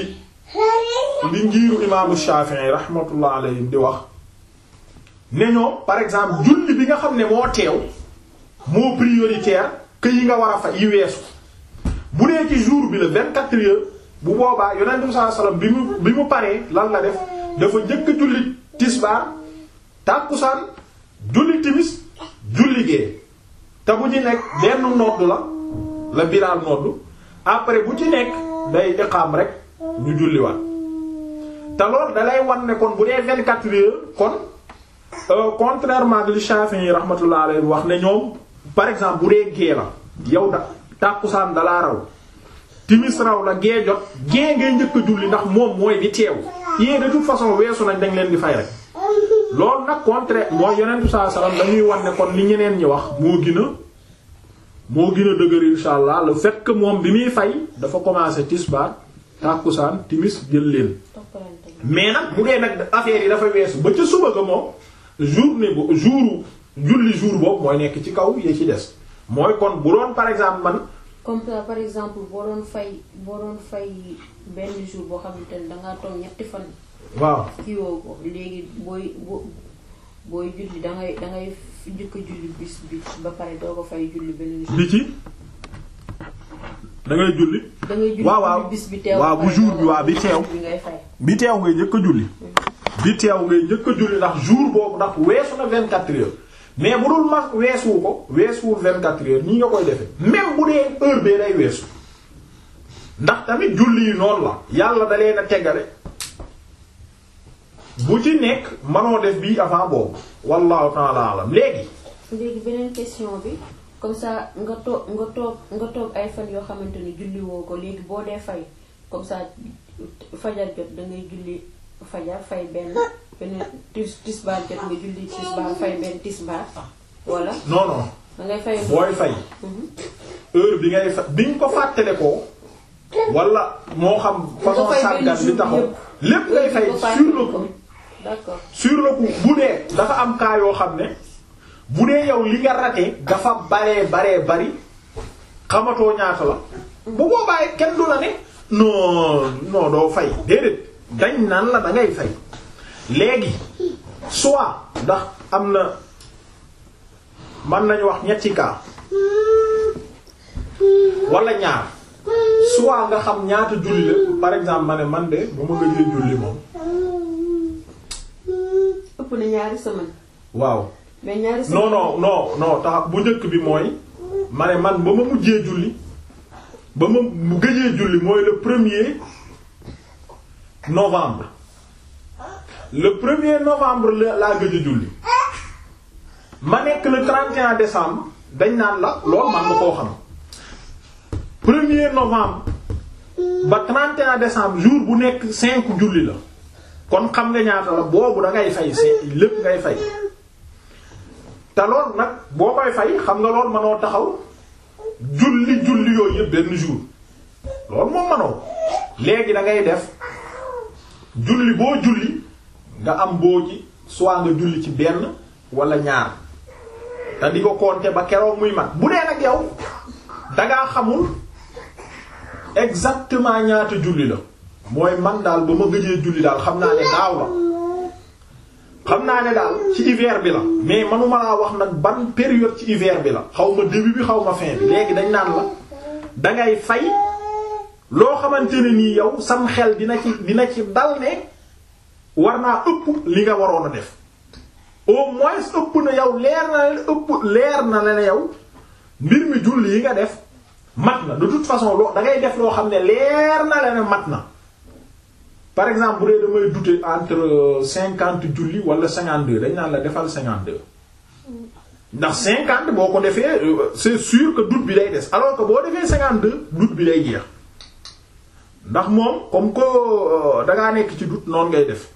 li ngiiru imaamu Shafi'i rahmatullah alayhim di wax ne ñoom par exemple julli bi nga xam ne moo teew moo prioritaire que yi nga war a fa yi weesu bu dee ci jour bi la 24 heures bu boobaa yonent bi sallallahu alayhi wasallam bi mu bi mu paree lan la def dafa njëkk a julli tisbaar tàkkusaan julli timis julli gee te bu ci nekk benn nodd la la biraal nodd après bu ci nekk day iqaam rek ñu julliwaat te loolu da lay wan ne kon bu dee 24 heures kon euh, contrairement ak li Shafi'i rahmatullah alayhi wax ne ñoom par exemple bu dee gee la yow da tàkkusaan dalaa raw timis raw la gee jot gee ngay njëkk a julli ndax moom mooy di teew yee de toute façon weesu nañ dañ leen di fay rek loolu nag contraire mooy yonent bi sallallahu alayhi wasallam dañuy wan ne kon li ñeneen ñi wax moo gën a moo gën a dëgër insha allah le fait que moom bi muy fay dafa commencé tisbaar tàkkusaan timis jël leen toppalante mais nag bu dee nag affaire yi dafa weesu ba ca suba ga moom journée bu jour julli jour boobu mooy nekk ci kaw yee ci des mooy kon bu doon par exemple man comme ça par exemple boo doon fay boo doon fay benn jour boo xamante ne dangaa toog ñetti fan waaw kii woo ko léegi booy bo booy julli dangay dangay njëkk a julli bis bi ba pare doo ko fay julli beneen jour li ci da ngay julli dangay julli waaw waaw julli bis bi teew waaw ba bu pare jour doo bi ko waaw bi fay teew. bi ngay fay bi teew ngay njëkk a julli bi teew ngay njëkk a julli ndax jour boobu ndax weesu na 24 heures mais bu dul mas weesuwu ko weesuwul 24 heures nii nga koy defee même bu dee heure bee day weesu ndax tamit julli yi noonu la yàlla da leen a teggale bu ci nekk manoo def bii avant boobu wallahu ta'ala alam léegi léegi beneen question bi comme ça nga toog nga toog nga toog ay fan yoo xamante ni julli woo ko léegi boo dee fay comme ça fajar jot da ngay julli fajar fay benn beneen tis tisbaar jot nga julli tisbaar fay benn tisbaar wala non non da ngay fay. booy fay heure bi ngay fa bi nga ko fàttale ko wala moo xam façon nga fay benn sàggan bi jour taxaw yëpp. lépp ngay fay Nga sur le coup d'accord sur le coup bu dee dafa am cas yoo xam ne bu dee yow li nga raté dafa baree baree bari xamatoo ñaata la bu boobaay kenn du la ne non non doo fay déedéet dañ naan la da ngay fay léegi soit ndax am na mën nañu wax ñetti cas wala ñaar soit nga xam ñaata julli la par exemple ma ne man de ba ma gëjee julli moom ëpp na ñaari semaine waaw mais ñaari semaine non non non non tax bu njëkk bi mooy ma ne man ba ma mujjee julli ba ma mu gëjee julli mooy le premier novembre le premier novembre la laa gëj a julli ma nekk le 31 décembre dañ naan la loolu man nga koo xam premier novembre ba 31 décembre jour bu nekk cinq julli la kon xam nga ñaata la boobu da ngay fay cinq lépp ngay fay te lool nag boo koy fay xam nga lool mënoo taxaw julli julli yooyu yëpp benn jour loolu moom mënoo léegi da ngay def julli boo julli nga am boo ci soit nga julli ci benn wala ñaar te di ko compter ba keroog muy mat bu dee nag yow dangaa xamul exactement ñaata julli la mooy man daal ba ma gëjee julli daal xam naa ne daaw la xam naa ne daal ci hiver bi la mais manuma laa wax nag ban période ci hiver bi la xaw ma début bi xaw ma fin bi léegi dañ naan la dangay fay loo xamante ne nii yow sam xel dina ci dina ci dal ne war naa ëpp li nga waroon a def au moins ëpp na yow leer na leen ëpp leer na la ne yow mbir mi julli yi nga def mat na de toute façon loo da ngay def loo xam ne leer na la ne mat na par exemple bu dee damay douter entre cinquante julli wala cinquante deux dañ naan la defal cinquante deux ndax cinquante boo ko defee euh, c'est sûr que doute bi day des alors que boo defee cinquante deux doute bi day jeex ndax moom comme que euh, dangaa nekk ci doute noonu ngay def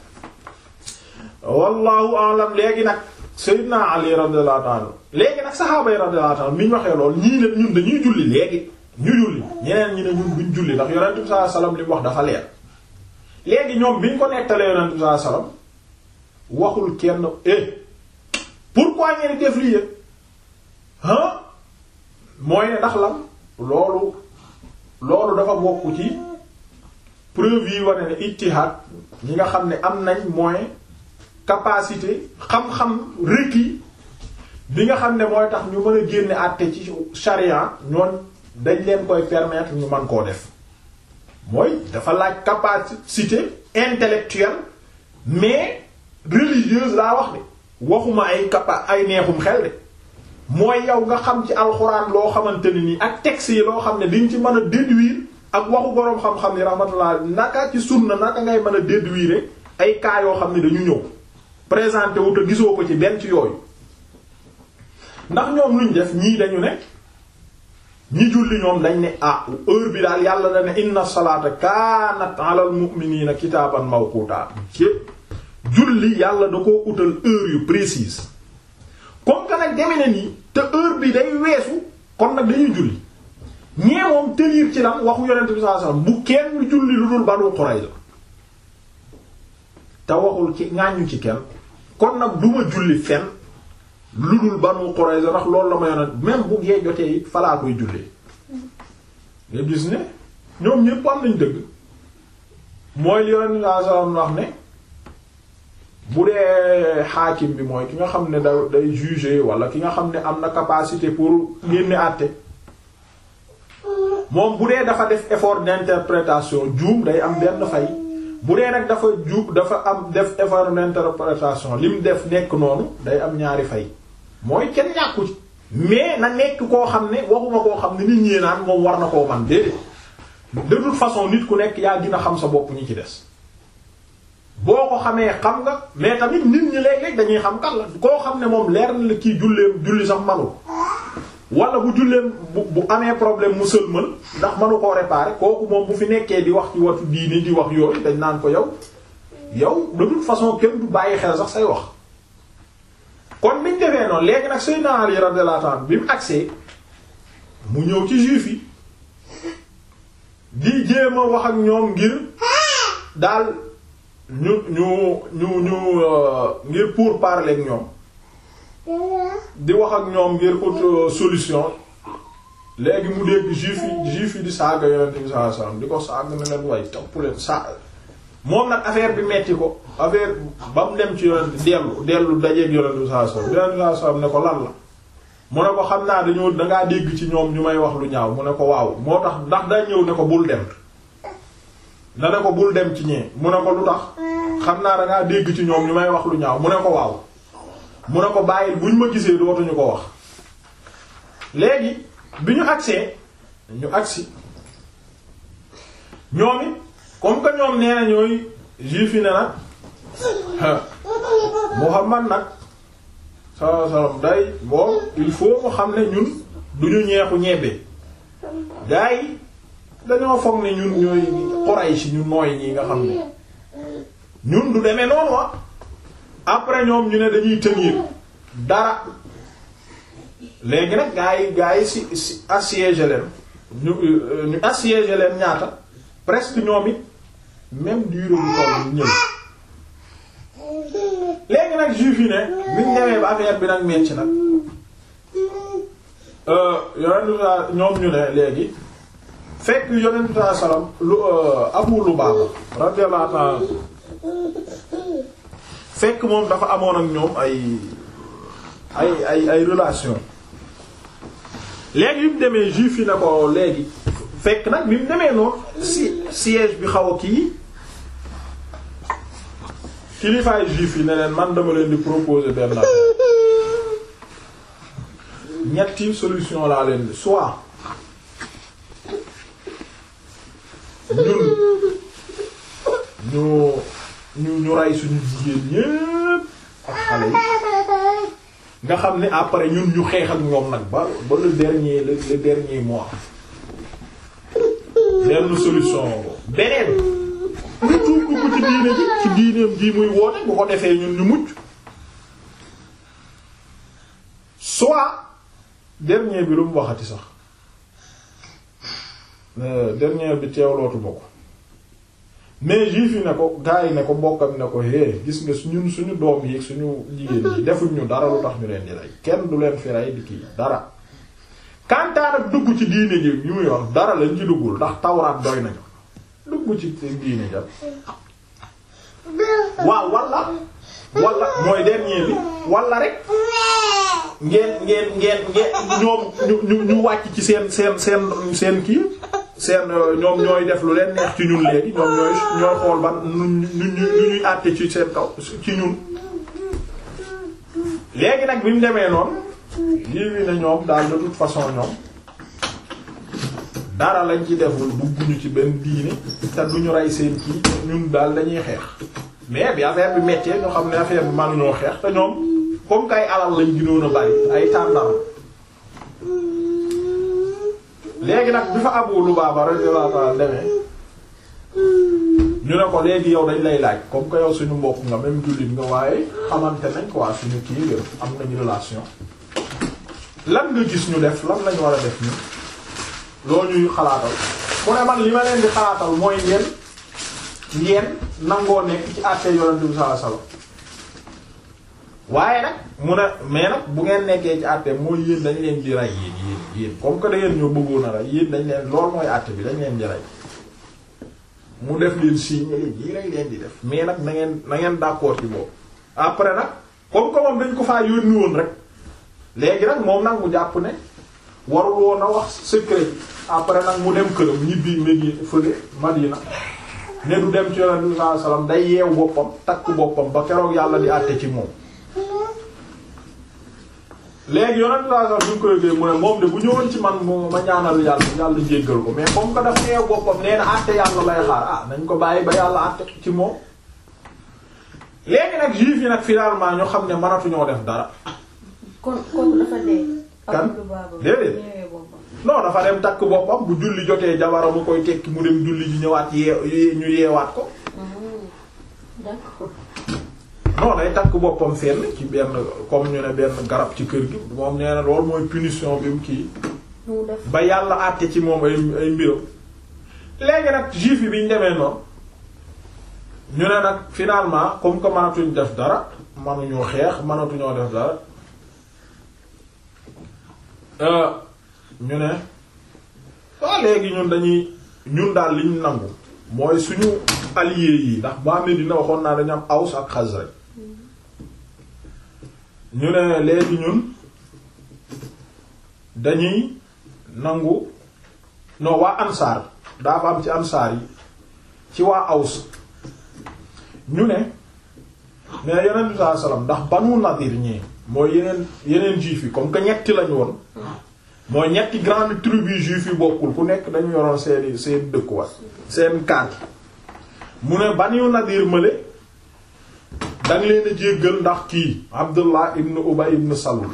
wallahu alam léegi nag Seydina Ali radiyallahu ta'ala léegi nag saxaaba yi radiyallahu ta'ala mi ñu waxee lool ñii ne ñun dañuy julli léegi ñu julli ñeneen ñi ne ñun buñ julli ndax yonent bi sallallahu alayhi wasallam li mu wax dafa leer léegi ñoom bi ñu ko nettalee yonent bi sallallahu alayhi wasallam waxul kenn eh pourquoi ngeen def lii yëpp ah mooy ne ndax lan loolu loolu dafa bokk ci preuve yi wane ne ijtihad ñi nga xam ne am nañ moyen capacité xam-xam requis bi nga xam ne mooy tax ñu mën a génne àtte ci charia ñooñ dañ leen koy permettre ñu mën koo def mooy dafa laaj capacité intellectuelle mais religieuse laa wax de waxuma ay capa ay neexum xel de mooy yow nga xam ci alxuraan loo xamante ne nii ak texte yi loo xam ne diñ ci mën a déduire ak waxu boroom xam-xam ni rahmatullah naka ci sunna naka ngay mën a déduire ay cas yoo xam ne dañu ñëw présenté wu te gisoo ko ci benn ci yooyu ndax ñoom luñ def ñii dañu ne ñi julli ñoom dañ ne ah heure bi daal yàlla da ne inna salaata kaanat alal mu'minina kitaaban mawquta ci julli yàlla da koo utal heure yu précise comme que nag deme na nii te heure bi day weesu kon nag dañuy julli ñee moom tenir ci lan waxu yonent bi sallallahu alayhi wasallam bu kenn julli lu dul Banu Qurayza te waxul ci ŋàññu ci kenn kon nag duma julli fenn lu dul Banu Qurayza ndax loolu la ma yonent même bu gee jotee it falaa koy jullee nga gis ne ñoom ñépp am nañ dëgg mooy li yonent bi sallallahu alayhi wasallam wax ne bu dee xaakim bi mooy ki nga xam ne da day juger wala ki nga xam ne am na capacité pour génne àtte moom bu dee dafa def effort d'interprétation juum day am benn fay bu dee nag dafa juum dafa am def effort d'interprétation li mu def nekk noonu day am ñaari fay mooy kenn ñàkku ci mais na nekk koo xam ne waxuma koo xam ne nit ñi naan moom war na koo man déedéet de toute façon nit ku nekk yaa gën a xam sa bopp ñi ci des boo ko xamee xam nga mais tamit nit ñi léeg-léeg dañuy xam kan la koo xam ne moom leer na la kii julleem julli sax manul wala bu julleem bu bu amee problème mu sëlmal ndax manu koo réparer kooku moom bu fi nekkee di wax ci watu diini di wax yooyu dañ naan ko yow yow de toute façon kenn du bàyyi xel sax say wax kon biñ defee noonu léegi nag Seydina Ali radiyallahu anhu bi mu agsee mu ñëw ci juif yi di jéem a wax ak ñoom ngir daal ñu ñu ñu ñu ngir pour parler ak ñoom di wax ak ñoom ngir ut solution léegi mu dégg juif yi juif yi di saaga yonent bi sallallahu alayhi wasallam di ko saaga ne leen way topp leen sa moom nag affaire bi metti ko affaire ba mu dem ci yonent dellu dellu dajeeg yonent bi sallallahu alayhi wasallam yonent bi sallallahu alayhi wasallam ne ko lan la mu ne ko xam naa dañoo dangaa dégg ci ñoom ñu may wax lu ñaaw mu ne ko waaw moo tax ndax daa ñëw ne ko bul dem da ne ko bul dem ci ñee mu ne ko lu tax xam naa dangaa dégg ci ñoom ñu may wax lu ñaaw mu ne ko waaw mu ne ko bàyyil buñ ma gisee dootuñu ko wax léegi bi ñu agsee ñu agsi ñoom it comme que ñoom nee na ñooy juif yi ne nag Muhammad nag sallallahu alayhi wasallam day bon il faut mu xam ne ñun duñu ñeexu ñebbe gaa yi dañoo foog ne ñun ñooy Quraysh ñu nooy ñi nga xam ne ñun du demee noonu wa après ñoom ñu ne dañuy tenir dara léegi nag gaa yi gaa yi si si assiégé leen ñu ñu assiégé leen ñaata presque ñoom it même durée bu toll ñëw léegi nag juif yi ne biñ demee ba affaire bi nag metti nag yonentu ñoom ñu ne léegi fekk yonentu saa salaam lu Abu Lubaaba radiyallahu ta'ala fekk moom dafa amoon ak ñoom ay ay ay ay relation léegi bi mu demee juif yi ne ko léegi fekk nag bi mu demee noonu si siège bi xaw a kii kilifaay juif yi ne leen man dama leen di proposer benn ñetti solution laa leen di soit ñun ñu ñu ñu rey suñu jigéen ñépp ak xale yi nga xam ne après ñun ñu xeex ak ñoom nag ba ba le dernier le, le dernier mois benn solution ko beneen ñu tuub dugg ci diine ji ci diineem ji muy woote bu ko defee ñun ñu mucc soit dernier bi lu mu waxati sax dernier bi teewlootu bokk mais juif yi ne ko gars yi ne ko mbokkam ne ko hé gis nga ñun suñu doom yi suñu jigéen yi defuñ ñu dara lu tax ñu leen di rey kenn du leen fi rey di kii dara kantaan ak dugg ci diine ji yu muy wax dara lañ ci duggul ndax tawraat doy nañu dugg dugg ci diine jam waaw walla walla mooy dernier bi walla rek ngeen ngeen ngeen ngeen ñoom ñu ñu ñu wàcc ci seen seen seen seen kii seen ñoom ñooy def lu leen neex ci ñun léegi ñoom ñooy ñooy xool ban nu ñu ñu ñuy àtte ci seen kaw ci ñun léegi nag bi mu demee noonu lii wi ne ñoom daal de toute façon ñoom dara lañ ci deful dugguñu ci benn diine te duñu rey seen kii ñun daal dañuy xeex mais bi affaire bi méttee ñoo xam ne affaire bi mënuñoo xeex te ñoom comme kay alal lañ gënoon a bari ay tàndam léegi nag bi fa Abu Lubaaba radiyallahu ta'ala demee ñu ne ko léegi yow dañ lay laaj comme que yow suñu mbokk nga même jullit nga waaye xamante nañ quoi suñu kii nga am nañu relation lan nga gis ñu def lan lañ war a def ñu loolu ñuy xalaatal mu ne man li ma leen di xalaatal mooy ngeen ngeen nangoo nekk ci àtte yonent bi sallallahu alayhi wasallam waaye nag mu ne mais nag bu ngeen nekkee ci àtte mooy yéen dañ leen di rey yéen yéen yéen comme que da ngeen ñoo bëggoon a rey yéen dañ leen lool mooy àtte bi dañ leen di rey mu def leen signe leen yii lañ leen di def mais nag na ngeen na ngeen d'accord ci boobu après nag comme que moom dañ ko faa yónni woon rek léegi nag moom nag mu jàpp ne warul woon a wax secret après nag mu dem këram ñibbi mégi fële Madina ne du dem ci yonent bi sallallahu alayhi wasallam day yeew boppam takk boppam ba keroog yàlla di àtte ci moom léegi yonent bi sallallahu alayhi wasallam bu ñu ko yëgee mu ne moom de bu ñëwoon ci man mu ma ñaanal yàlla yàlla jéggal ko mais comme que dafa yeew boppam nee na àtte yàlla lay xaar ah nañ ko bàyyi ba yàlla àtte ci moom léegi nag juif yi nag finalement ñu xam ne mënatuñoo def dara kon kon dafa dee. kan Abu Lubaaba déedéet. ñëwee boppam. non dafa dem takk boppam bu julli jotee jabara mu koy tekki mu dem julli ji ñëwaat yee ñu yeewaat ko Hmm. d'accord. non day takk boppam fenn ci benn comme ñu ne benn garab ci kër gi moom nee na loolu mooy punition bi mu kii nu mu def. ba yàlla àtte ci moom ay ay mbiram léegi nag juif yi bi ñu demee noonu ñu ne nag finalement comme que mënatuñ def dara mënuñoo xeex mënatuñoo def dara euh, ñu ne waa léegi ñun dañuy ñun daal liñ nangu mooy suñu alliés yi ndax ba Medina waxoon naa dañu am Aws ak Xasraj ñu ne léegi ñun dañuy nangu non waa ansaar daa fa am ci ansaar yi ci waa Aws ñu ne mais yeneen bi sallallahu alayhi wasallam ndax Banu Nadir ñii mooy yeneen yeneen juif yi comme que ñetti lañu woon mooy ñetti grande tribu juif yi bokkul ku nekk dañu yoroon seeni seen dëkkuwaay seen carte mu ne Banu Nadir mële danga leen a jéggal ndax kii Abdullah ibn Ubay ibn Salul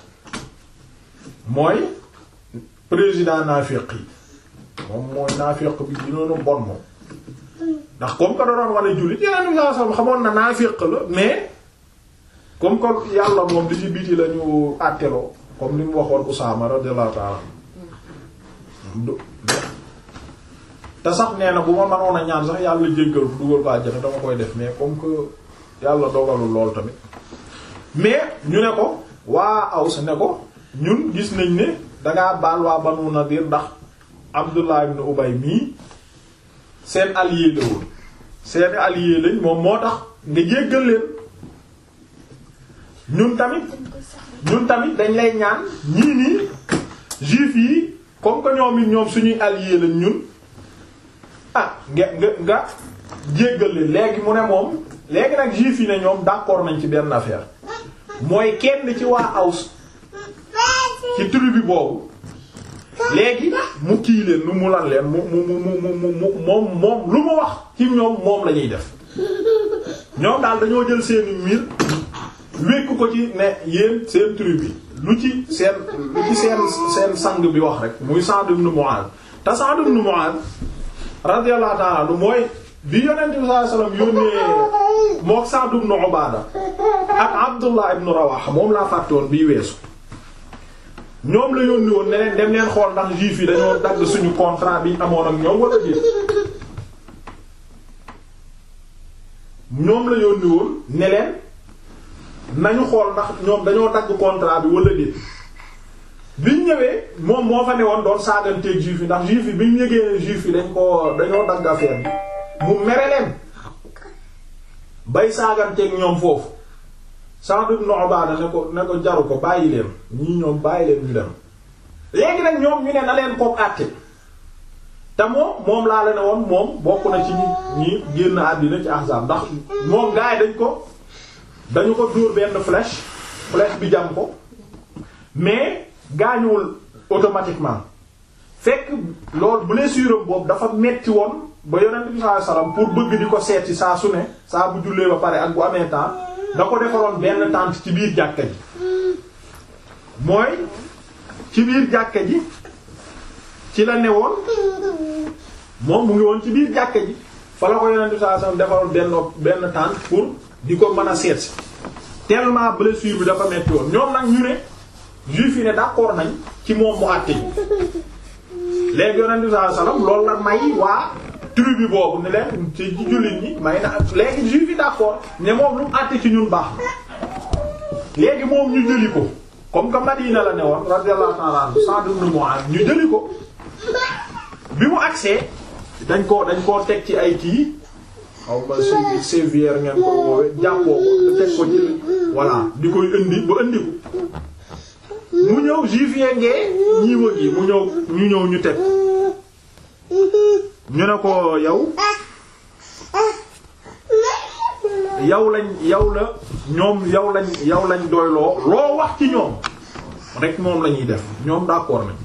mooy président naafiq yi moom mooy naafiq bi dinoonu bon moom ndax comme que da doon wane jullit yeneen saa sam xamoon na naafiq la mais comme que yàlla moom di ci biti la ñu àtteloo comme li mu waxoon Usaama radiyallahu ta'ala du te sax nee na bu ma mënoon a ñaan sax yàlla jéggal bu dugal ko àjjana dama koy def mais comme que yàlla dogalul lool tamit mais ñu ne ko waa Aws ne ko ñun gis nañ ne dangaa baal waa Banu Nadir ndax Abdullah ibn Ubay mii seen allié la woon seen allié lañ moom moo tax nga jéggal leen ñun tamit ñun tamit dañ lay ñaan ñii nii juif yi comme que ñoom it ñoom suñuy allié lañ ñun ah nga nga nga jéggal leen léegi mu ne moom léegi nag juif yi ne ñoom d'accord nañ ci benn affaire mooy kenn ci waa Aws ci tribu boobu léegi mu kii leen lu mu lan leen mu mu mu mu mu mu moom moom lu mu wax ci ñoom moom la ñuy def ñoom daal dañoo jël seeni miir wékk ko ci ne yéen seen tribu lu ci seen lu ci seen seen sang bi wax rek muy Sa'd ibn Mu'adh te Sa'd ibn Mu'adh radiyallahu ta'ala anhu mooy bi yonent bi sallallahu alayhi wasallam yónnee mook Sa'd ibn Ubaada ak Abdullah ibn Rawaha moom laa fàtte woon bii weesu ñoom la yónni woon ne leen dem leen xool ndax juif yi dañoo dagg suñu contrat bi amoon ak ñoom wala déet ñoom la yónni woon ne leen nañu xool ndax ñoom dañoo dagg contrat bi wala déet biñ ñëwee moom moo fa ne woon doon saaganteeg juif yi ndax juif yi biñ yëgee ne juif yi dañ ko dañoo dagg affaire bi mu mere leen bay saaganteeg ñoom foofu Sa'd ibn Ubaada ne ko ne ko jaru ko bàyyi leen ñii ñoom bàyyi leen ñu dem léegi nag ñoom ñu ne na leen kook àtte te moom moom laa la ne woon moom bokk na ci ñi ñi génn àddina ci Ahzab ndax moom gaay dañ ko dañu ko dóor benn flèche flèche bi jam ko mais gaañuwul automatiquement fekk loolu blessure boobu dafa metti woon ba yonent bi sallallahu alayhi wasallam pour bëgg di ko seeti saa su ne saa bu jullee ba pare ak bu amee temps da ko defaroon benn tente ci biir jàkka ji mooy ci biir jàkka ji ci la newoon moom mu ngi woon ci biir jàkka ji fa la ko yonent bi sallallahu alayhi wasallam defaroon benn benn tente pour di ko mën a seet si tellement blessure bi dafa metti woon ñoom nag ñu ne juif yi ne d'accord nañ ci moom mu àtte ji léegi yonent bi sallallahu alayhi wasallam loolu la may waa tribu boobu ne leen ci jullit ñi may na léegi juif yi d'accord ne moom lu mu àtte ci ñun baax léegi moom ñu jëli ko comme que Madina la ne woon radiyallahu ta'ala anhu Sa'd ibn Mu'adh ñu jëli ko bi mu agsee dañ ko dañ koo teg ci ay kii xaw ma sévi sévière ngeen ko woowe jàppoo ko teg ko ci voilà di koy indi ba indi ko mu ñëw juif ngee ñiiwa gi mu ñëw ñu ñëw ñu teg ñu ne ko yow yow lañ yow la ñoom yow lañ yow lañ doyloo loo wax ci ñoom rek moom lañuy def ñoom d'accord nañ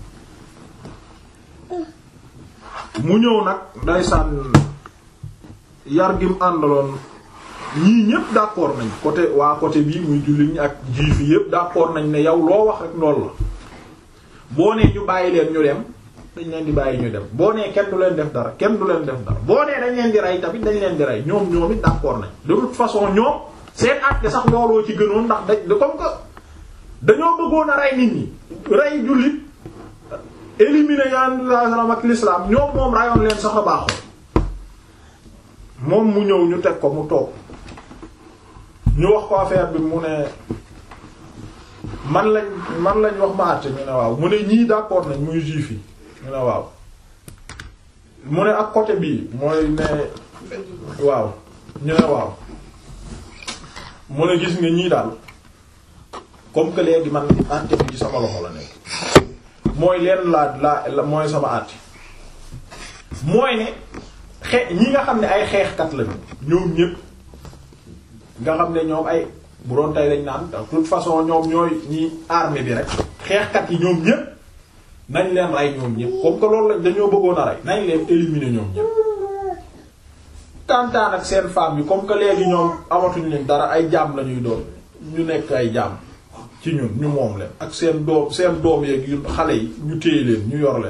mu ñëw nag ndeysaan yar gi mu àndaloon ñii ñépp d'accord nañ côté waa côté bii muy jullit ñi ak juif yi yépp d'accord nañ ne yow loo wax rek loolu la boo nee ñu bàyyi leen ñu dem dañ leen di bàyyi ñu dem boo nee kenn du leen def dara kenn du leen def dara boo nee dañ leen di rey tamit dañ leen di rey ñoom ñoom it d'accord nañ de toute façon ñoom seen acte sax looloo ci gënoon ndax da comme que dañoo bëggoon a rey nit ñi rey jullit éliminer yan ak l'islam ñoom moom rayoon leen sax a baaxoon moom mu ñëw ñu teg ko mu toog ñu wax ko affaire bi mu ne man lañ man lañ wax ma àtte ñu ne waaw mu ne ñii d'accord nañ muy juif yi ñu ne waaw mu ne ak côté bii mooy ne waaw ñu ne waaw mu ne gis nga ñii daal comme que léegi man àtte bi ci sama loxo la nekk mooy leen laa laa mooy sama àtte mooy ne xe ñi nga xam ne ay xeexkat lañu ñoom ñépp nga xam ne ñoom ay bu doon tey lañ naan de toute façon ñoom ñooy ñi armée bi rek xeexkat yi ñoom ñépp nañ leen rey ñoom ñépp comme que loolu lañ dañoo bëggoon a rey nañ leen éliminer ñoom ñépp tantaan ak seen femmes yi comme que léegi ñoom amatuñ leen dara ay jaam lañuy doon ñu nekk ay jaam ci ñun ñu moom leen ak seen doom seen doom yeeg yu xale yi ñu téye leen ñu yor leen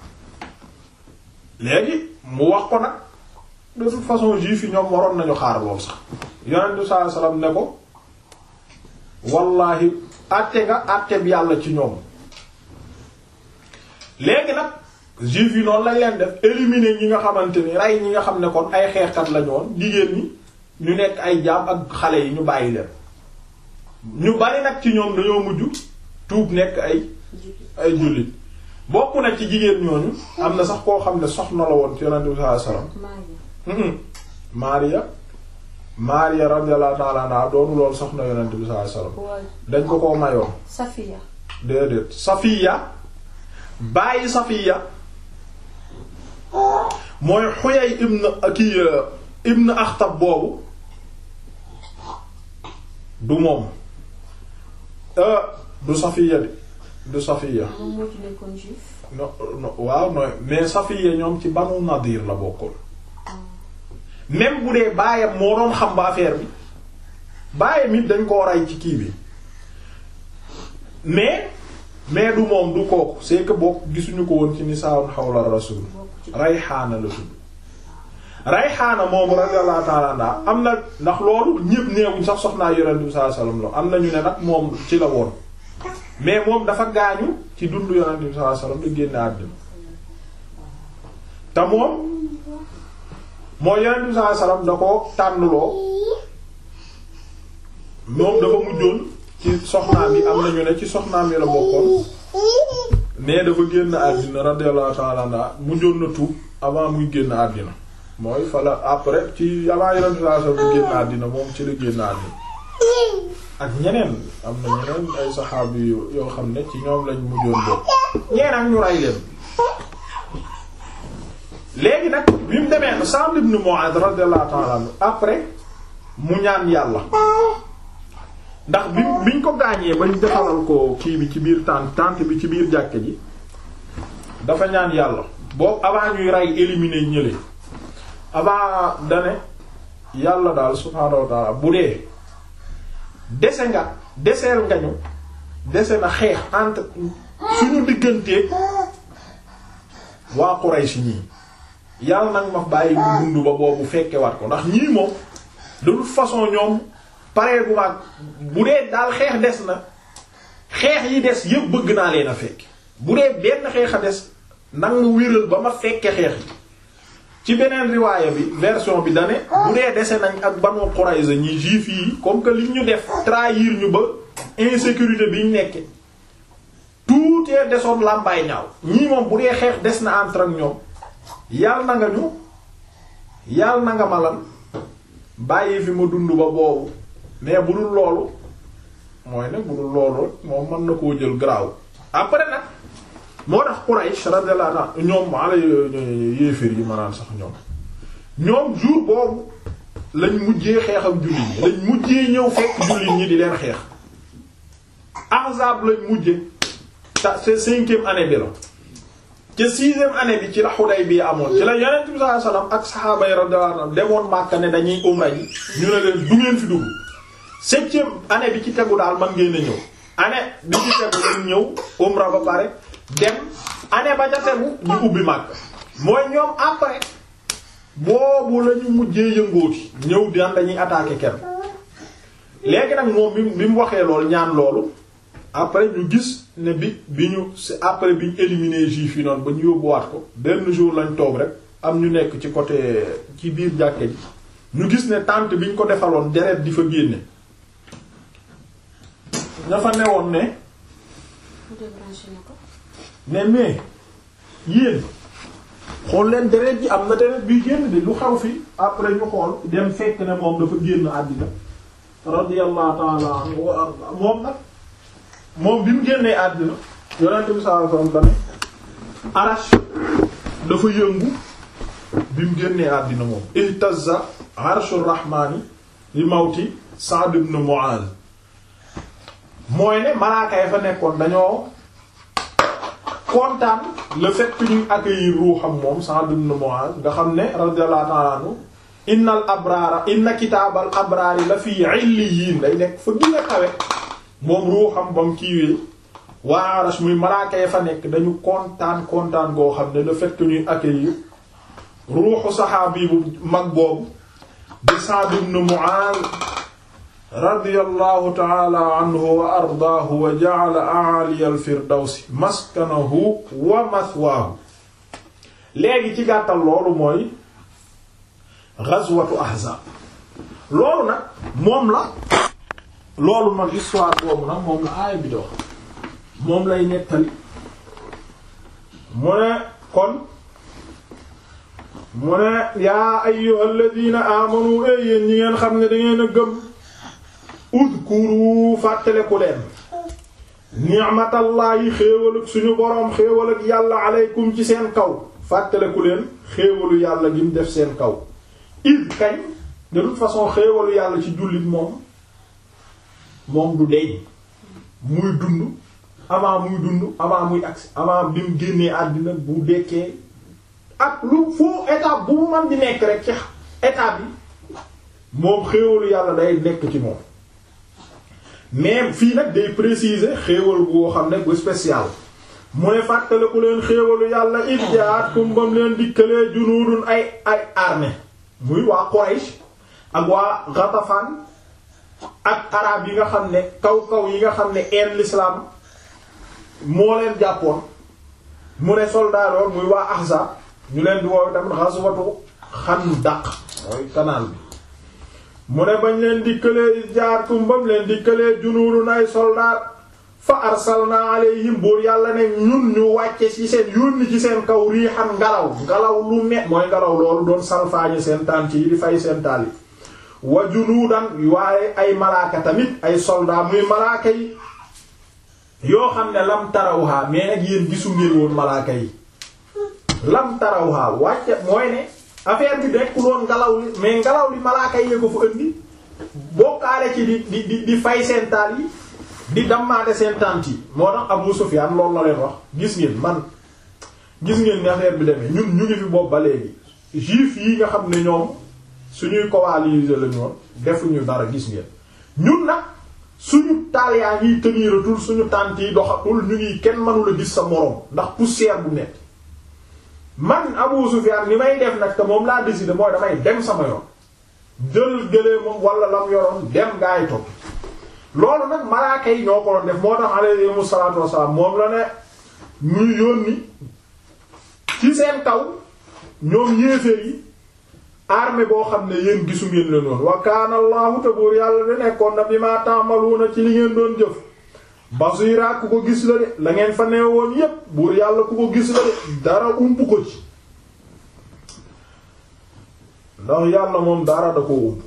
léegi mu wax ko nag de toute façon juif yi ñoom waroon nañu xaar lool sax yonent bi sallallahu alayhi wasallam ne ko wallahi àtte nga àtte bi yàlla ci ñoom léegi nag juif yi noonu lañ leen def éliminer ñi nga xamante ni rey ñi nga xam ne kon ay xeexkat lañu woon jigéen ñi ñu nekk ay jaam ak xale yi ñu bàyyi leen ñu bari nag ci ñoom dañoo mujj tuub nekk ay ay jullit bokk na ci jigéen ñooñu am na sax koo xam ne soxna la woon ci yonent bi sallallahu alayhi wasallam Maria Maria radiyallahu ta'ala anha doonu loolu soxna yonent bi sallallahu alayhi wasallam dañ ko koo mayoon Safiya déedéet Safiya bàyyi Safiya mooy Huyay ibn kii ibn Akhtab boobu du moom du Safiya de du Safiya moom moo ci nekkoon juif no no waaw nooy mais Safiya ñoom ci Banu Nadir la bokkoon même bu dee baayam moo doon xam ba affaire bi baayam it dañ koo rey ci kii bi mais mais du moom du kooku c'est que bokk gisuñu ko woon ci nisaa'un hawla rasul Rayhaana la tudd Rayhaana moom radiyallahu ta'ala anha am na ndax loolu ñépp neewuñ sax soxnaa Yonent bi sallallahu alayhi wasallam la am na ñu ne nag moom ci la woon mais moom dafa gaañu ci dundu Yonent bi sallallahu alayhi wasallam da génn àddina te moom mooy Yonent bi sallallahu alayhi wasallam da ko tànnloo moom dafa mujjoon ci soxnaam yi am nañu ne ci soxnaam yi la bokkoon mais dafa génn àddina radiyallahu ta'ala anha mujjoon na tuub avant muy génn àddina mooy fala après ci avant yeneen situation bu génn àddina moom ci la génn àddina ak ñeneen am na ñeneen ay saxaabi yoo xam ne ci ñoom lañ mujjoon bokk ñeen ak ñu ray leen léegi nag bi mu demee Sa'd ibn Mu'adh radiyallahu ta'ala anhu après mu ñaan yàlla ndax bi biñ ko gaañee bañ defalal ko kii bi ci biir tànt tànt bi ci biir jàkke ji dafa ñaan yàlla boobu avant ñuy rey éliminer ñële avant dane yàlla daal subhaanahu wa ta'ala bu dee dese nga deseel nga ñu dese na xeex entre suñu diggante waa Quraysh ñii yàlla nag ma bàyyi bu dund ba boobu fekke wat ko ndax ñii moom de toute façon ñoom paree bu mag bu dee daal xeex des na xeex yi des yëpp bëgg naa leen a fekk bu dee benn xeex a des nag ma wéral ba ma fekke xeex yi ci beneen riwaaya bi version bi dane bu dee dese nañ ak Banu Qurayza ñi juif yi comme que li ñu def trahir ñu ba insécurité bi ñu nekke tuutee desoon làmbaay ñaaw ñii moom bu dee xeex des na entre ak ñoom yàlla na nga ñu yàlla na nga malan bàyyi fi ma dund ba boobu mais bu dul loolu mooy ne bu dul loolu moom mën na koo jël garaaw après nag moo tax Quraysh radiyallahu anhu ñoom ala yéeféer yi manaan sax ñoom ñoom jour boobu lañ mujjee xeex ak jullit ñi lañ mujjee ñëw fekk jullit ñi di leen xeex Ahzab lañ mujje ta c'est cinquième année bi la ca sixième année bi ci la Hudaybiya amoon ci la Yonent bi sallallahu alayhi wasallam ak saxaaba yi radiyallahu anhum demoon Makka ne dañuy umra ji ñu ne leen du ngeen fi dugg septième année bi ci tegu daal man ngeen a ñëw année bi ci tegu lañ ñëw umra ba pare dem année ba ca tegu ñu ubbi Makka mooy ñoom après boobu la ñu mujjee yëngooti ñëw daan dañuy attaquer kenn léegi nag moom bi bi mu waxee loolu ñaan loolu après ñu gis ne bi bi ñu c'est après bi ñu éliminer juif yi noonu ba ñu yóbbuwaat ko benn jour lañ toog rek am ñu nekk ci côté ci biir jàkke ji ñu gis ne tente bi ñu ko defaloon deret di fa génne ña fa newoon ne ne mais yéen xool leen deret ji am na deret bi génn di lu xew fi après ñu xool dem fekk ne moom dafa génn àddina radiyallahu ta'ala anhu wa arda moom nag moom bi mu génnee àddina yonent bi sallallahu alayhi wasallam dane arash dafa yëngu bi mu génnee àddina moom ihtazza arshur rahmani li mawti Sa'd ibn Mu'adh mooy ne malaaka yi fa nekkoon dañoo kontaan le fait que ñuy accueillir ruuxam moom Sa'd ibn Mu'adh nga xam ne radiyallahu ta'ala anhu innal abraara inna kitaabal abraari la fii illiyin day nekk fa gën a kawe moom ruuxam ba mu kiiwee waa Arash muy malaaka yi fa nekk dañu kontaan kontaan goo xam ne le fait que ñuy accueillir ruuxu saxaabi bu mag boobu di Sa'd ibn Mu'adh radiyallahu ta'ala anhu wa ardaahu wa ja'ala a'ali al-firdawsi maskanahu wa mathwaahu léegi ci gàttal loolu mooy ghazwatu ahzab loolu nag moom la loolu nag histoire boobu nag moom la aaya bi dox moom lay nettali mu ne kon mu ne yaa ayyuhal ladina amanu e yéen ñi ngeen xam ne dangeen a gëm udkuru fàttaleku leen ni'matallahi xéewal ak suñu boroom xéewal ak yàlla aleykum ci seen kaw fàttaleku leen xéewalu yàlla gi mu def seen kaw id kañ de toute façon xéewalu yàlla ci jullit moom moom du deñ muy dund avant muy dund avant muy agsi avant bi mu génnee àddina bu dekkee ak lu foo étape bu mu man di nekk rek ci étape bi moom xéewalu yàlla day nekk ci moom mais fii nag day préciser xéewal boo xam ne bu spécial mu ne fàttaliku leen xéewalu yàlla id jaatkum bam leen dikkalee junuudun ay ay armée muy waa Quraysh ak waa Ghatafan ak arab yi nga xam ne kaw kaw yi nga xam ne en l'islam moo leen jàppoon mu ne soldat lool muy waa Ahzab ñu leen di woowe tamit ghazwatu Khandaq mooy canal bi mu ne bañ leen dikkalee jaartum bam leen dikkalee junuurun ay soldat fa arsalna alayhim buur yàlla ne ñun ñu wàcce ci seen yónni ci seen kaw riixan ngelaw ngelaw lu ne mooy ngelaw loolu doon salfaañe seen tànt yi di fay seen taal yi wa junuudan waaye ay malaaka tamit ay soldat muy malaaka yi yoo xam ne lam tarawha mais nag yéen gisu ngeen woon malaaka yi lam tarawha wàcce mooy ne affaire bi dekk loon ngelaw li mais ngelaw li malaaka yi ko fa indi bokkaale ci di di di di fay seen taal yi di dammaate seen tànt yi moo tax Abu Sufyan loolu la leen wax gis ngeen man gis ngeen ni affaire bi demee ñun ñu ngi fi bopp ba léegi juif yi nga xam ne ñoom suñuy coalisés lañu woon defuñu dara gis ngeen ñun nag suñu taal yaa ngiy teniratul suñu tànt yi doxatul ñu ngi kenn mënula gis sa moroom ndax poussière bu nekk man Abu Sufyan ni may def nag te moom laa décidé mooy damay dem sama yoon jël gëlee moom wala lam yoroon dem gaa yi topp loolu nag malaaka yi ñoo ko doon def moo tax alayhimu salaatu wassalaam moom la ne ñuy yónni ci seen kaw ñoom yéeféer yi armée boo xam ne yéen gisu ngeen leen woon wa kaana Allahu te buur yàlla de nekkoon na bi ma ta'maluna ci li ngeen doon jëf basira ku ko gis la de la ngeen fa nee woon yépp buur yàlla ku ko gis la de dara ump ko ci ndax yàlla moom dara da ko ump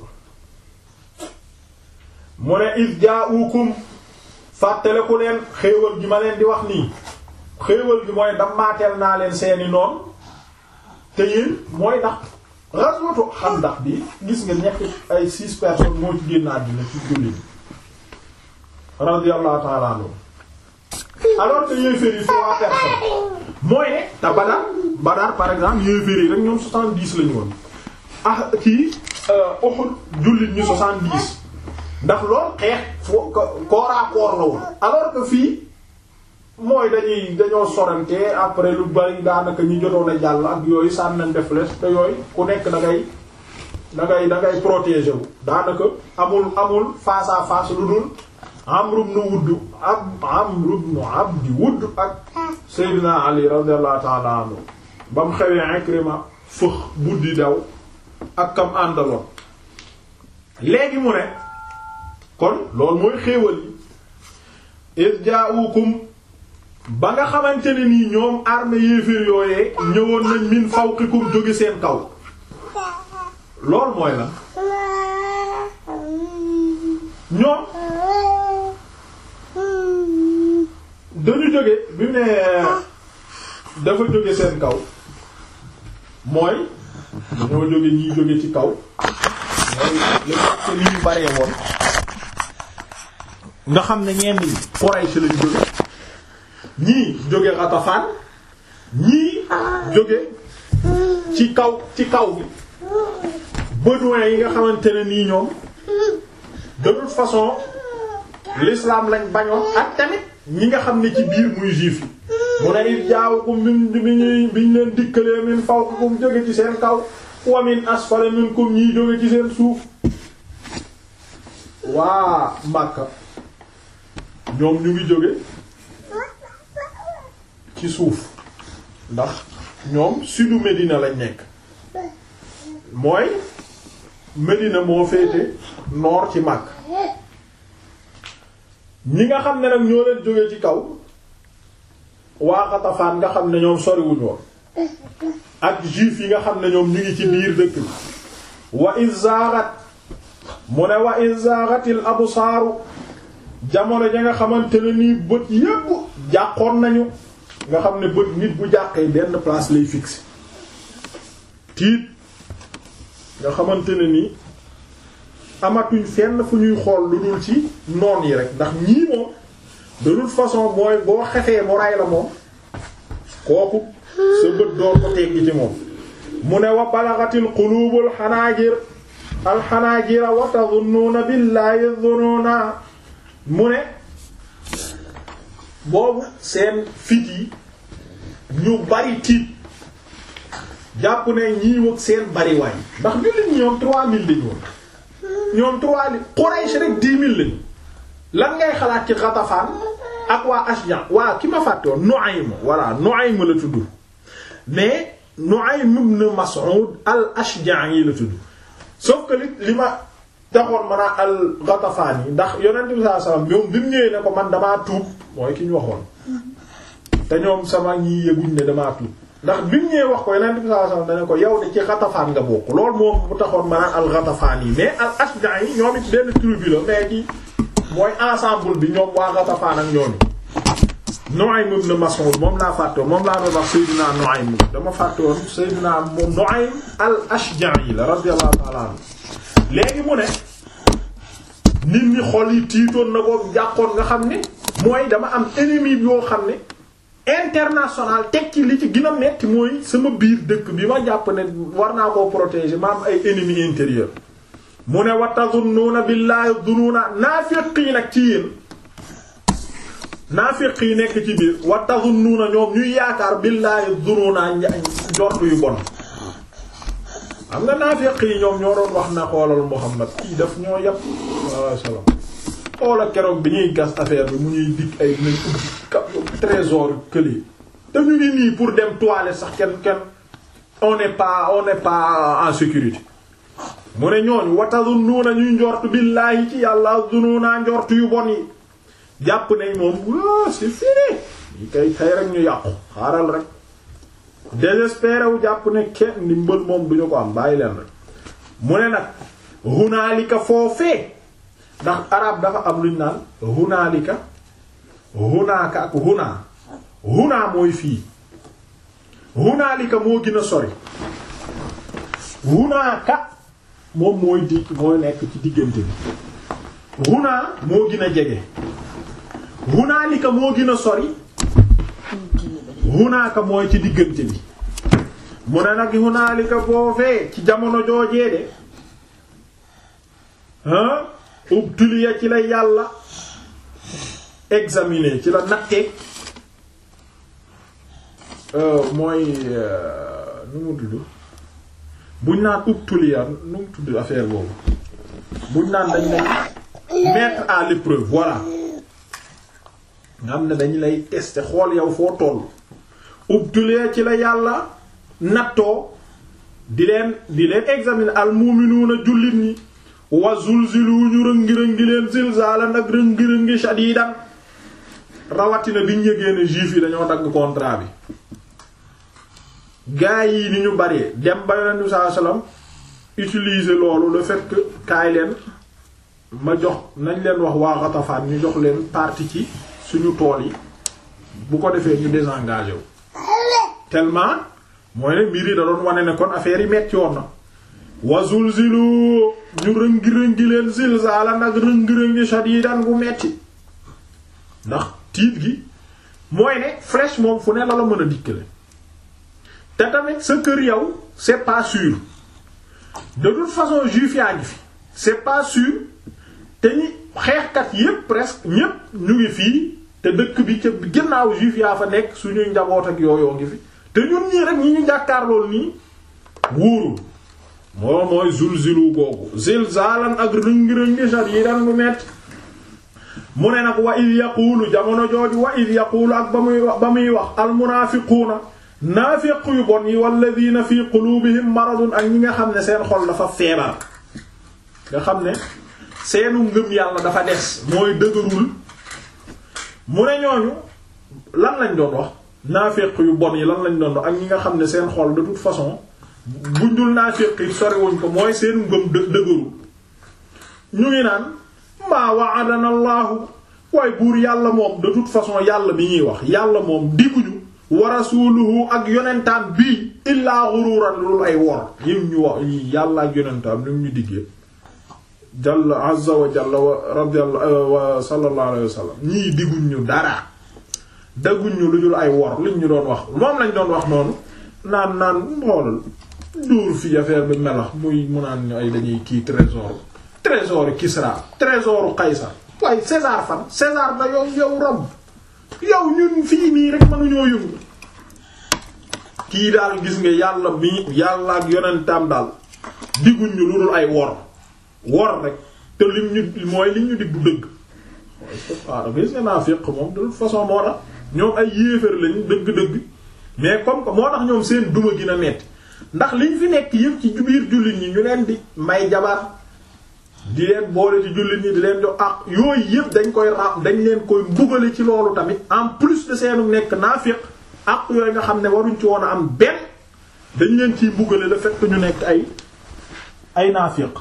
mu ne is jaa'ukum fàttale ku leen xéewal gi ma leen di wax nii xéewal gi mooy dammaateel naa leen seeni noon te yéen mooy ndax ghazwatu Xandaq bi gis nga ñetti ay six personnes moo ci génn àddina ci jullit radiyallahu ta'ala anhu alors que yéeféer yi trois personnes mooy ne te Badar Badar par exemple yéeféer yi rek ñoom soixante-dix lañu woon ah kii Uhud jullit ñu soixante-dix ndax lool xeex foo kooraa koor la woon alors que fii mooy dañuy dañoo sorante après lu bari daanaka ñi jotoon a jàll ak yooyu sànnañ def les te yooyu ku nekk da ngay da ngay da ngay protéger wu daanaka amul amul face à face lu dul Amr ibn Wudd ab Amr ibn Abdi Wudd ak Seydina Ali radiyallahu ta'ala anhu ba mu xewee Ikrima fëx buddi daw ak kam àndaloon léegi mu ne kon loolu mooy xéewal yi is jaa'ukum ba nga xamante ne nii ñoom armée yéeféer yooyee ñëwoon nañ min fawqikum jóge seen kaw loolu mooy la ñoom dañu jóge bi mu ne dafa jóge seen kaw mooy dañoo jóge ñiy jóge ci kaw mooy li te li ñu baree woon nga xam ne ñenn ñi Quraysh lañ jóge ñii jóge Ghatafan ñii jóge ci kaw ci kaw bi bédouins yi nga xamante ne nii ñoom de toute façon l'islam lañ bañoon ak tamit ñi nga xam ne ci biir muy juif yi mu ne it jaawukum min bi ñuy biñ leen dikkalee min fawqakum jóge ci seen kaw wa min asfala minkum ñii jóge ci seen suuf waa Makka ñoom ñu ngi jóge ci suuf ndax ñoom sudu Médina lañ nekk mooy Médina moo féete nord ci Makka ñi nga xam ne nag ñoo leen jóge ci kaw waa Xatafaan nga xam ne ñoom soriwuñu woon ak juif yi nga xam ne ñoom ñu ngi ci biir dëkk bi wa izaarat mu ne wa izaaratil absaaru jamono ja nga xamante ne nii bët yépp jàqoon nañu nga xam ne bët nit bu jàqee benn place lay fixé tiit nga xamante ne nii amatuñ fenn fu ñuy xool lu dul ci noon yi rek ndax ñii moom de toute façon mooy boo xefee mu ray la moom kooku sa bët door ko teggi ci moom mu ne wa balagatil qulubul xanaajir alxanaajira wa tadunnuuna billaahi dununa mu ne boobu seen fit yi ñu bari tiit jàpp ne ñii wëg seen bariwaay ndax jullit ñoom trois mille lañu woon ñoom trois mille Quraysh rek dix mille lañu lan ngay xalaat ci Ghatafan ak waa Ashja waa ki ma fàtte woon Nu'aym voilà Nu'aym la tudd mais Nu'aym ibn Mas'ud al-Ashja'i la tudd sauf que li li ma taxoon mën a al Ghatafan yi ndax yonent bi sallallahu alayhi wasallam moom bi mu ñëwee ne ko man damaa tuub mooy ki ñu waxoon te ñoom sama ñii yëguñ ne damaa tuub ndax bi mu ñëwee wax ko yeneen bi sallallahu alayhi wasallam dane ko yow de ci Ghatafan nga bokk loolu moom bu taxoon ma naan al Ghatafan yi mais al Ashja yi ñoom it benn tribu la mais ci mooy ensemble bi ñoom waa Ghatafan ak ñooñu Nu'aym ibn Mas'ud moom laa fàtte woon moom laa doon wax Seydina Nu'aym dama fàtte woon Seydina Nu'aym al Ashja'i la radiyallahu ta'ala anhu léegi mu ne nit ñi xol yi tiitoon na ko jàqoon nga xam ne mooy dama am ennemi yoo xam ne international teg ci li ci gën a metti mooy sama biir dëkk bi ma jàpp ne war naa koo protéger ma am ay ennemis intérieur mu ne wa tazunnuuna billahi dunuuna naafiq yi nag ci yéen naafiq yi nekk ci biir wa tazunnuuna ñoom ñuy yaakaar billahi dunuuna njort yu bon xam nga naafiq yi ñoom ñoo doon wax na xoolal Muhammad kii daf ñoo yàpp sallallahu alayhi wasallam xoola keroog bi ñuy gas affaire bi mu ñuy dikk ay nañ ubbi trésor këli te ñu ngi nii pour dem toilette sax kenn kenn on n'est pas on n'est pas en sécurité mu ne ñooñu watazunnuuna ñuy njort billaahi ci yàlla zununa njort yu bon yi jàpp nañ moom waa c'est fini yi kay tey rek ñu yàqu xaaral rek désespéré wu jàpp ne kenn ndimbal moom duñu ko am bàyyi leen rek mu ne nag hunaalika foofee ndax arab dafa am luñ naan hunaalika hunaaka ak hunaa hunaa mooy fii hunaalika moo gën a sori hunaaka moom mooy di mooy nekk ci diggante bi hunaa moo gën a jege hunaalika moo gën a sori hunaaka mooy ci diggante bi mu ne nag hunaalika foofee ci jamono joojee de ah ubtuliya ci la yàlla examiner ci la nattee mooy nu mu tudd buñ naan ubtuliya nu mu tudd affaire boobu buñ naan dañ lay mettre à l'épreuve voilà nga xam ne dañ lay tester xool yow foo toll ubtuliya ci la yàlla nattoo di leen di leen examiner al mu'minuuna jullit ñi wa zulzilu ñu rëngi-rëngi leen zilzalan ak rëngi-rëngi shadidan rawatina biñ yëgee ne juif yi dañoo dagg contrat bi gaa yi ni ñu bari dem ba yonent bi sallallahu alayhi wasallam utiliser loolu le fait que kaay leen ma jox nañ leen wax waa Ghatafan ñu jox leen partie ci suñu tool yi bu ko defee ñu désengagé wu tellement mooy ne mbir yi da doon wane ne kon affaire yi metti woon na wa zulzilu ñu rëngi-rëngi leen zilzala nag rëngi-rëngi shadidan gu metti ndax tiit gi mooy ne flèche moom fu ne la la mën a dikkale te tamit sa kër yow c'est pas sûr de toute façon juif yaa ngi fi c'est pas sûr te ñi xeexkat yépp presque ñépp ñu ngi fii te dëkk bi ca ginnaaw juif yaa fa nekk suñuy njaboot ak yooyoo ngi fi te ñun ñii rek ñi ñu jàkkaarlool nii wóorul moo mooy zulzilu googu zilzalan ak rëngi-rëngi shadidan bu metti mu ne nag wa id yaquulu jamono jooju wa id yaquulu ak ba muy wax ba muy wax almunaafiquuna naafiq yu bon yi walladina fi qulubihim maradun ak ñi nga xam ne seen xol dafa feebar nga xam ne seenu ngëm yàlla dafa des mooy dëgërul mu ne ñooñu lan lañ doon wax naafiq yu bon yi lan lañ doon wax ak ñi nga xam ne seen xol de toute façon buñ dul naafiq yi soriwuñ ko mooy seenu ngëm dë dëgërul ñu ngi naan maa wa'adana allahu waaye buur yàlla moom de toute façon yàlla bi ñuy wax yàlla moom digguñu wa rasuluhu ak yonentaan bii illaa ghururan lu ay wor yim ñu wax yàlla ak yonentaan lim ñu diggee jalla azza wa jalla wa radiyallahu wa sallallahu alayhi wa sallam ñii digguñ ñu dara dagguñ ñu lu dul ay wor liñ ñu doon wax moom lañ doon wax noonu naan naan xoolal dóor fi affaire bi melax muy mu naan ñu ay dañuy kii trésor trésor Kisra trésor Qaysar waaye César fan César da yow yow Rome yow ñun fii nii rek mënuñoo yëngu kii daal gis nga yàlla mi yàlla ak yonentam daal digguñ ñu lu dul ay wor wor rek te lim ñu mooy li ñu dig du dëgg waaw gis nga naa féq moom de toute façon moo tax ñoom ay yéefar lañ dëgg-dëgg mais comme que moo tax ñoom seen duma gi na metti ndax liñ fi nekk yëpp ci biir jullit ñi ñu leen di may jabar di leen boole ci jullit ñi di leen jox ak yooyu yëpp dañ koy ra dañ leen koy mbugale ci loolu tamit en plus de seenu nekk naafiq ak yooyu nga xam ne waruñ ci woon a am benn dañ leen ciy mbugale le fait que ñu nekk ay ay naafiq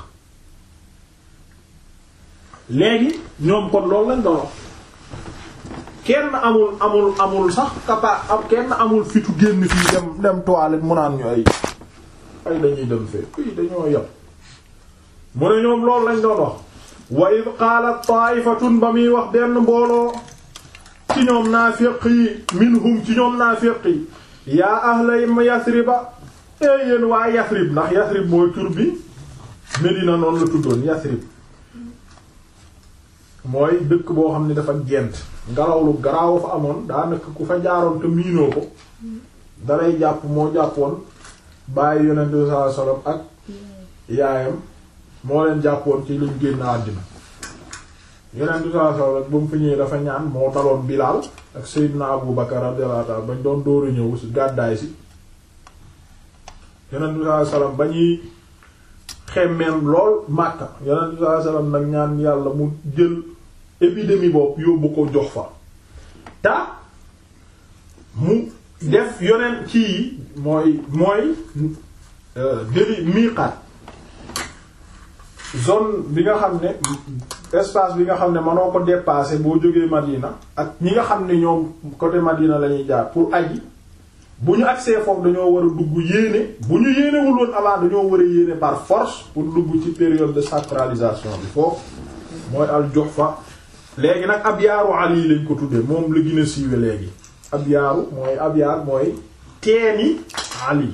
léegi ñoom kon loolu lañ doon kenn amul amul amul sax capa am kenn amul fitu génn fii dem dem toilette mu naan ñu ay ay dañuy dem fee fii dañoo yem mu ne ñoom loolu lañ doon wax wa id qaalat ta'ifatun ba muy wax benn mbooloo ci ñoom naafiq yi minhum ci ñoom naafiq yi yaa ahla yasriba ee yéen waa yasrib ndax yasrib mooy tur bi Medina noonu la tuddoon yasrib mooy dëkk boo xam ne dafa gent ngelaw lu garaaw fa amoon daanaka ku fa jaaroon te miinoo ko dalay jàpp moo jàppoon bàyyi yonent bi sallallahu alayhi wasallam ak yaayam moo leen jàppoon ci luñ génn àddina yonent bi sallallahu alayhi wasallam ba mu fi ñëwee dafa ñaan moo daloon Bilaal ak Seydina Abu Bakar radiyallahu ta'ala bañ doon dóoru ñëw ci gàddaay si yonent bi sallallahu alayhi wasallam ba ñuy xemmeem lool Makka yonent bi sallallahu alayhi wasallam nag ñaan yàlla mu jël épidémie boobu yóbbu ko jox fa ta mu def yonent kii mooy mooy déli miiqaat zone bi nga xam ne espace bi nga xam ne mënoo ko dépasser boo jógee Madina ak ñi nga xam ne ñoom côté Madina la ñuy jaar pour aji bu ñu agsee foofu dañoo war a dugg yéene bu ñu yéenewul woon avant dañoo war a yéene par force pour dugg ci période de sacralisation bi foofu mooy al Juhfa léegi nag ab yaaru Ali lañ ko tuddee moom la gën a siiwe léegi ab yaaru mooy ab yaar mooy teeni Ali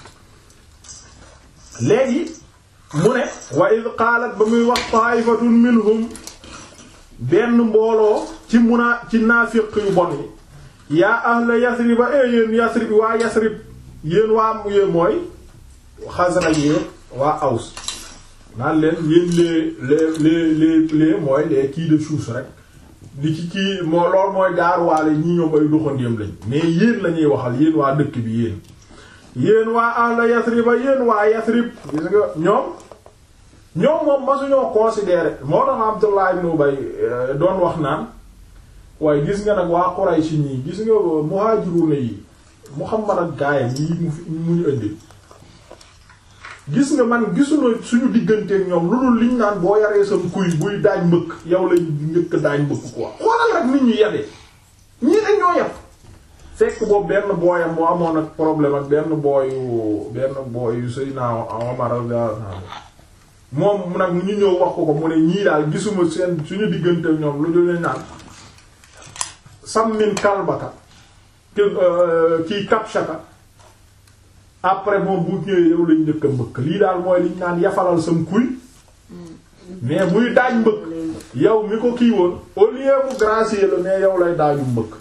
léegi mu ne wa id qaalat ba muy wax ta'ifatun minhum benn mbooloo ci munaa ci naafiq yu bon yi yaa ahla yasriba e yéen yasrib waa yasrib yéen waa yéen mooy Xasraj yéen waa Aws naan leen yéen les les les les les mooy les kii de chouche rek di ci kii moo lool mooy gaaruwaale ñi ñoom ay doxandéem lañ mais yéen la ñuy waxal yéen waa dëkk bi yéen yéen waa ahla yasriba yéen waa yasrib gis nga ñoom ñoom moom masuñoo considéré moo tax Abdullah ibn Ubay doon wax naan waaye gis nga nag waa Quraysh ñii gis nga muhajiruna yi Muhammad ak gaayam yi mu fi mu ñu indi gis nga man gisuna suñu digganteeg ñoom lu dul liñ naan boo yaree sam kuy buy daaj mbëkk yow lañ njëkk daaj mbëkk quoi xoolal rek nit ñu yabee ñii dañ ñoo yab fekk boobu benn booyam moo amoon ak problème ak benn booyu benn booyu Seydina Omar radiyallahu anhu moom nag ñu ñëw wax ko ko mu ne ñii daal gisuma seen suñu diggante ñoom lu dul naan sammin kalbaka kii kapshaka après moom bu ñëwee yow lañ njëkk a mbëkk lii daal mooy liñ naan yafalal sam kuy mais buy daaj mbëkk yow mi ko kii woon au lieu mu gracier la mais yow lay daaju mbëkk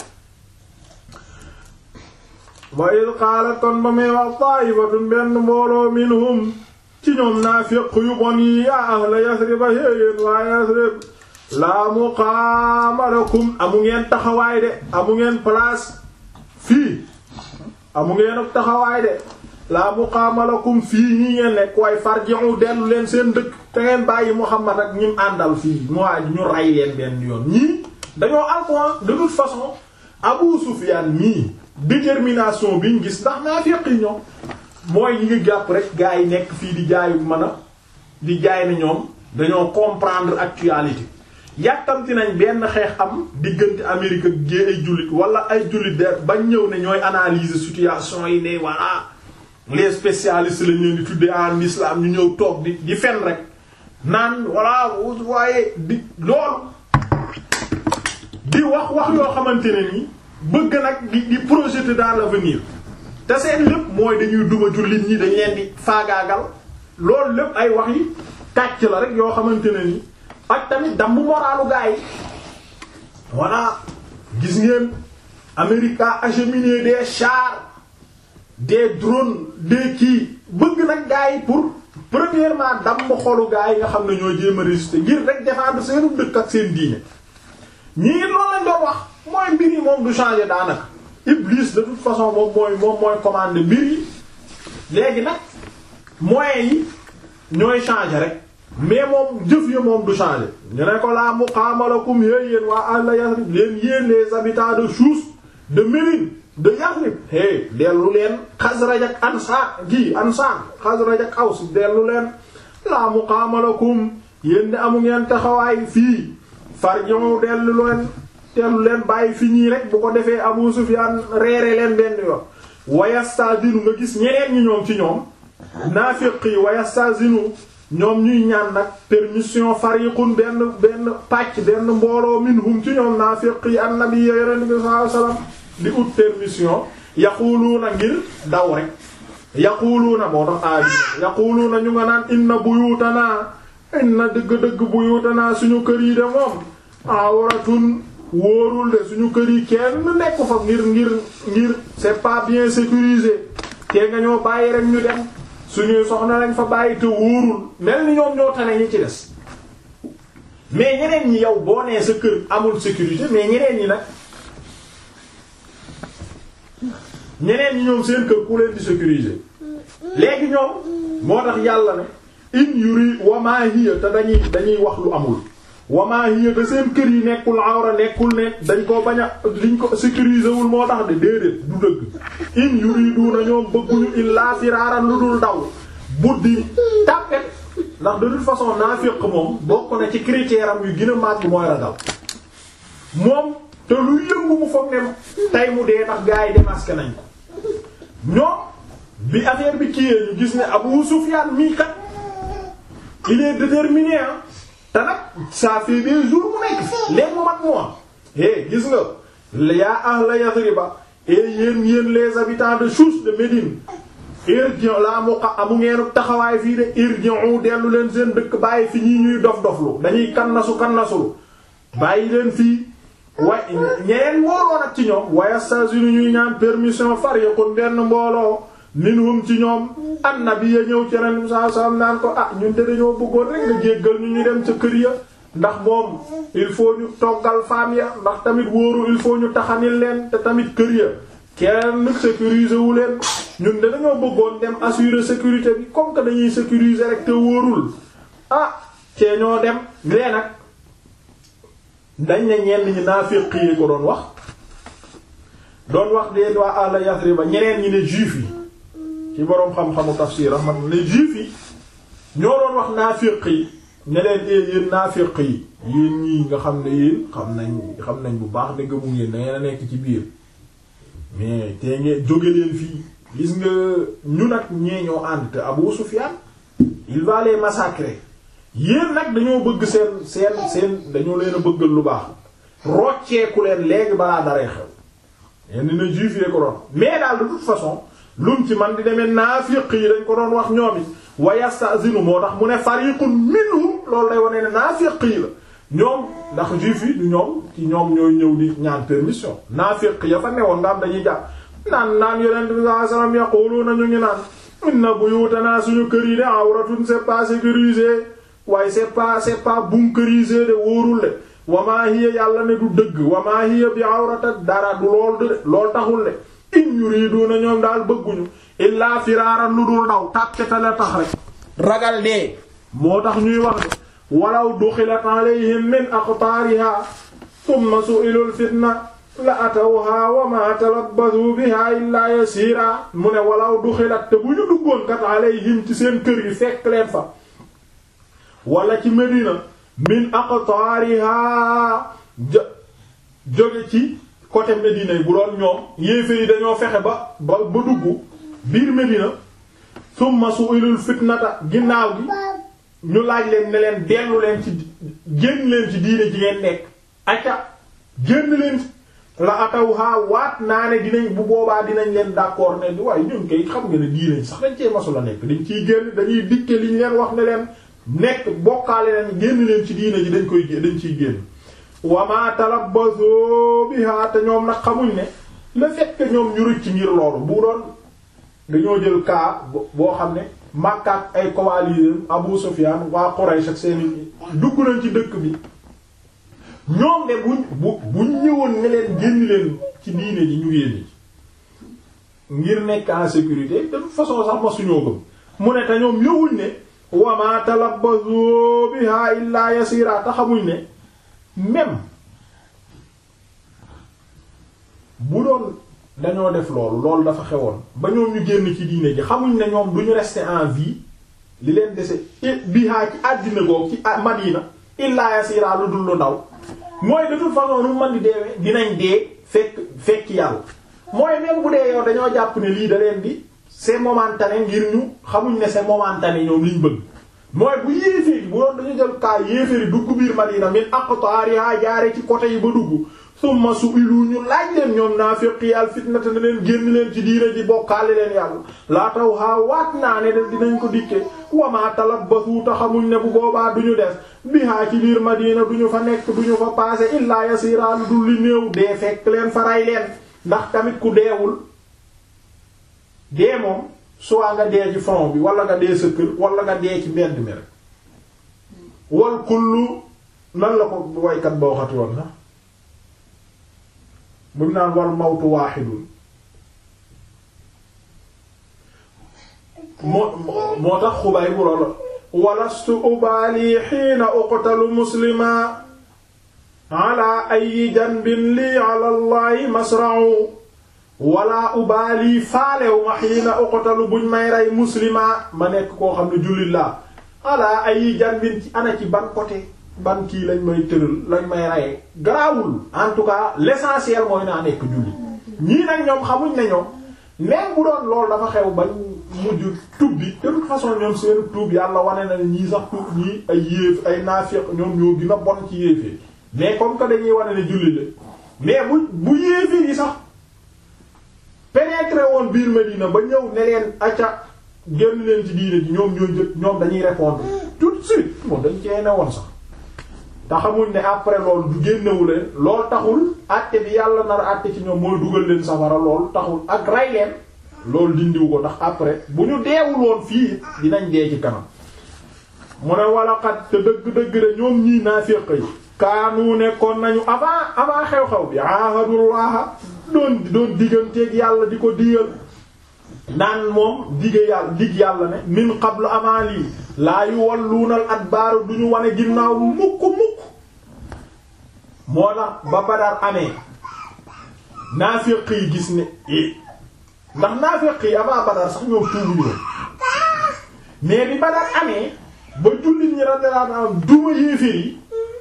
wa id qaala kon ba muy wax ta'ifatun benn mbooloo minhum ci ñoom naafiq yu bon yi yaa ahla yasriba yéen waa yasrib laa muqaama lakum amu ngeen taxawaay de amu ngeen place fii amu ngeen ak taxawaay de laa muqaama lakum fii ñi ngeen nekk waaye farji'u dellu leen seen dëkk te ngeen bàyyi Muhammad ak ñim àndal fii mu waaj ñu rey leen benn yoon ñii dañoo alcoan de toute façon Abu Sufyan ñii détermination biñ gis ndax naafiq yi ñoom mooy yi nga jàpp rek gars yi nekk fii di jaayu mën a di jaay na ñoom dañoo comprendre actualité yàkkamti nañ benn xeex am diggante Amérique ak gée ay jullit wala ay jullit de bañ ñëw ne ñooy analyser situation yi ne voilà les spécialistes lañ leen di tuddee en islam ñu ñëw toog di di fen rek naan voilà vous voyez di loolu di wax wax yoo xamante ne ni bëgg nag di di projeter dans l'avenir te seen lépp mooy dañuy duma jullit ñi dañ leen di faagaagal loolu lépp ay wax yi kàcc la rek yoo xamante ne ni ak tamit dambu moralu gaa yi voilà gis ngeen Amérique a acheminé des chars des drones des kii bëgg nag gaa yi pour premièrement damm xolu gaa yi nga xam ne ñoo jéem a résister ngir rek défendre seenu dëkk ak seen diine ñii loolu lañ doon wax mooy mbir yi moom du changer daanaka Iblis de toute façon moom mooy moom mooy commander mbir yi léegi nag moyens yi ñooy changer rek mais moom jëf ya moom du changer ñu ne ko laa muqaama lakum yéen yéen waa ahla Yasrib leen yéen les habitants de Souss de Médine de Yasrib hey dellu leen Xasraj ak Ansaar gi Ansaar Xasraj ak Aws dellu leen laa muqaama lakum yéen de amu ngeen taxawaay fii farji'u dellu leen dellu leen bàyyi fi ñii rek bu ko defee Abu Sufyaan reere leen benn yoon wayastazinu nga gis ñeneen ñi ñoom ci ñoom naafiq yi wayastazinu ñoom ñuy ñaan nag permission fariqun benn benn pàcc benn mbooloo minhum ci ñoom naafiq yi annabi yonent bi sallallahu alayhi wasallam di ut permission yaquluuna ngir daw rek yaquluuna moo tax aabi yaquluuna ñu nga naan inna buyutanaa inna dëgg-dëgg buyutanaa suñu kër yi de moom awratun wóorul de suñu kër yi kenn nekku fa ngir ngir ngir c'est pas bien sécurisé te nga ñoo bàyyi rek ñu dem suñuy soxna lañ fa bàyyi te wóorul mel ni ñoom ñoo tane ñi ci des mais ñeneen ñi yow boo nee sa kër amul sécurité mais ñeneen ñi nag ñeneen ñi ñoom seen kër ku leen di sécuriser léegi ñoom moo tax yàlla ne in yuri wama hiya te dañuy dañuy wax lu amul wama hiya te seen kër yi nekkul awra nekkul ne dañ ko bañ a liñ ko sécuriser wul moo tax de déedéet du dëgg in yuriduna ñoom bëgguñu illaa firaaran lu dul daw buddi tàppet ndax de toute façon naafiq moom bokk na ci critère am yu gën a màgg mooy ragal moom te lu yëngu mu foog ne tey mu dee tax gaa yi démasqué nañ ko ñoom bi affaire bi kiyee ñu gis ne Abu Sufyan mii kat il est déterminé te nag ça fait des jours mu nekk fi léegi mu mat mois eh gis nga yaa ahla Yasriba et yéen yéen les habitants de Souss de Médine irji'u laa muqa amu ngeenu taxawaay fii de irji'u dellu leen seen dëkk bàyyi fi ñii ñuy dof doflu dañuy kannasu kannasulu bàyyi leen fii wa ñeneen mbooloo nag ci ñoom wa yastazinu ñuy ñaan permission fariqun benn mbooloo minhum ci ñoom annabi ya ñëw ci ren saa saa naan ko ah ñun de dañoo bëggoon rek nga jéggal ñu ñu dem ca kër ya ndax moom il faut ñu toggal femme ya ndax tamit wóoru il faut ñu taxanil leen te tamit kër ya kenn sécuriser wu leen ñun de dañoo bëggoon dem assurer sécurité bi comme que dañuy sécuriser rek te wóorul ah cee ñoo dem lee nag dañ ne ñenn ñi naafiq yi ko doon wax doon wax de waa ahla Yasriba ñeneen ñi ne juif yi ci boroom xam-xamu tafsir rahmat ne juif yi ñoo doon wax naafiq yi ne leen ee yéen naafiq yi yéen ñii nga xam ne yéen xam nañ xam nañ bu baax ne gëmu ngeen da ngeen a nekk ci biir mais te ngeen jóge leen fii gis nga ñu nag ñee ñoo ànd te Abu Sufyan il va les massacrer yéen nag dañoo bëgg seen seen seen dañoo leen a bëggal lu baax rocceeku leen léegi balaa daree xew yenn na juif yi ko doon mais daal de toute façon lum ci man di demee naafiq yi dañ ko doon wax ñoom it wa yastazinu moo tax mu ne fariqun minhum loolu lay wane ne naafiq yi la ñoom ndax juif yi du ñoom ci ñoom ñooy ñëw di ñaan permission naafiq ya fa newoon nga am dañuy jàpp naan naan yonent bi sallallahu alayhi wasallam yaquluna ñu ngi naan inna buyutana suñu kër yi de awratun c'est pas sécurisé waaye c'est pas c'est pas bunkerisé de wóorul de wamaa hiya yàlla ne du dëgg wamaa hiya bi awrata dara du lool de lool taxul de in yuriduna ñoom daal bëgguñu illaa firaaran lu dul daw tàppetale tax rek ragal dee moo tax ñuy wax de walaw duxilat alayhim min aqtaariha thumma su'ilul fitna la atawha wa ma talabbasu biha illaa yasiira mu ne walaw duxilat te bu ñu duggoon kat alayhim ci seen kër yi fekk leen fa wala ci Medina min aqtaariha jóge ci côté Medina yi bu doon ñoom yéefe yi dañoo fexe ba ba ba dugg biir Medina summa su'ilul fitnata ginnaaw gi ñu laaj leen ne leen dellu leen ci génn leen ci diine ji ngeen nekk acca génn leen la atawha waat naa ne dinañ bu boobaa dinañ leen d'accord ne waaye ñun kay xam nga ne diine sax dañ cee masu la nekk dañ ciy génn dañuy dikke li ñu leen wax ne leen nekk bokkaale leen génn leen ci diine ji dañ koy dañ ciy génn wama talabbaso biha te ñoom nag xamuñ ne le fait que ñoom ñu rëcc ngir loolu bu doon dañoo jël cas boo xam ne Makka ak ay coalisés Abu Sufyan waa Quraysh ak seeni dugg nañ ci dëkk bi ñoom de buñ bu buñ ñëwoon ne leen génn leen ci diine ji ñu génn ngir nekk en sécurité de toute façon sax ma suñoo gëm mu ne te ñoom yowuñ ne wa ma talabbasu biha illa yasira te xamuñ ne même bu doon dañoo def loolu loolu dafa xewoon ba ñoom ñu génn ci diine ji xamuñ ne ñoom du ñu rester en vie li leen dese bihaa ci àddina googu ci Madina illa yasira lu dul lu ndaw mooy de toute façon nu man di deewee dinañ dee fekk fekk yàlla mooy même bu dee yow dañoo jàpp ne lii da leen di c'est momentané ngir ñu xamuñ ne c'est momentané ñoom liñ bëgg mooy bu yéeféeri bu doon dañu jël kaa yéeféeri dugg biir Madina min aqtariha jaare ci côté yi ba dugg summa su ilu ñu laaj leen ñoom naafiqi yàlla fitnata na leen génn leen ci diina ji bokkaale leen yàlla laa taw haa waat naa ne de dinañ ko dikke wamaa talabbasu ta xamuñ ne bu boobaa duñu def bihaa ci biir Madina duñu fa nekk duñu fa passé illaa yasiraa lu dul li néew dee fekk leen faray leen ndax tamit ku deewul dee moom soit nga dee ci front bi wala nga dee sa kër wala nga dee ci mbedd mi rek wal kullu nan la ko waykat ba waxati woon sax mu naan wal mawtu waaxidun moo moo tax xubay bu la walastu ubaali xiina uqtalu muslima ala ayi janbin lii ala allahi masra'u wala ubaali faalew ma xiina uqtalu buñ may rey muslima ma nekk koo xam ne jullit laa ala ayi janbin ci ana ci ban côté ban kii lañ may tëral lañ may reyee garaawul en tout cas l'essentiel mooy naa nekk jullit ñii nag ñoom xamuñ ne ñoom même bu doon loolu dafa xew bañ mujj tub bi de toute façon ñoom seen tuub yàlla wane na ne ñii sax tuub ñii ay yéef ay naafiq ñoom ñoo gën a bon ci yéefee mais comme que dañuy wane ne jullit la mais bu bu yéefee yi sax pénétrer woon biir Medina ba ñëw ne leen acca génn leen ci diine ji ñoom ñoo jëkk ñoom dañuy répondre tout de suite moom dañ cee ne woon sax te xamuñ ne après loolu du génnewu leen loolu taxul àtte bi yàlla nar a àtte ci ñoom mooy dugal leen safara loolu taxul ak rey leen loolu dindiw ko ndax après bu ñu deewul woon fii dinañ dee ci kanam mu ne wala xat te dëgg-dëgg de ñoom ñii naafiq yi kaanu nekkoon nañu avant avant xew-xew bi ahadullah doon doon digganteeg yàlla di ko digal naan moom dige yàlla dig yàlla ne min qablu avant lii laa yu walluunal adbaaru du ñu wane ginnaaw mukk mukk moo tax ba Badar amee naafiq yi gis ne i ndax naafiq yi avant Badar sax ñoom tuubu ñu mais bi Badar amee ba jullit ñi radiyallahu anhum duma yéeféer yi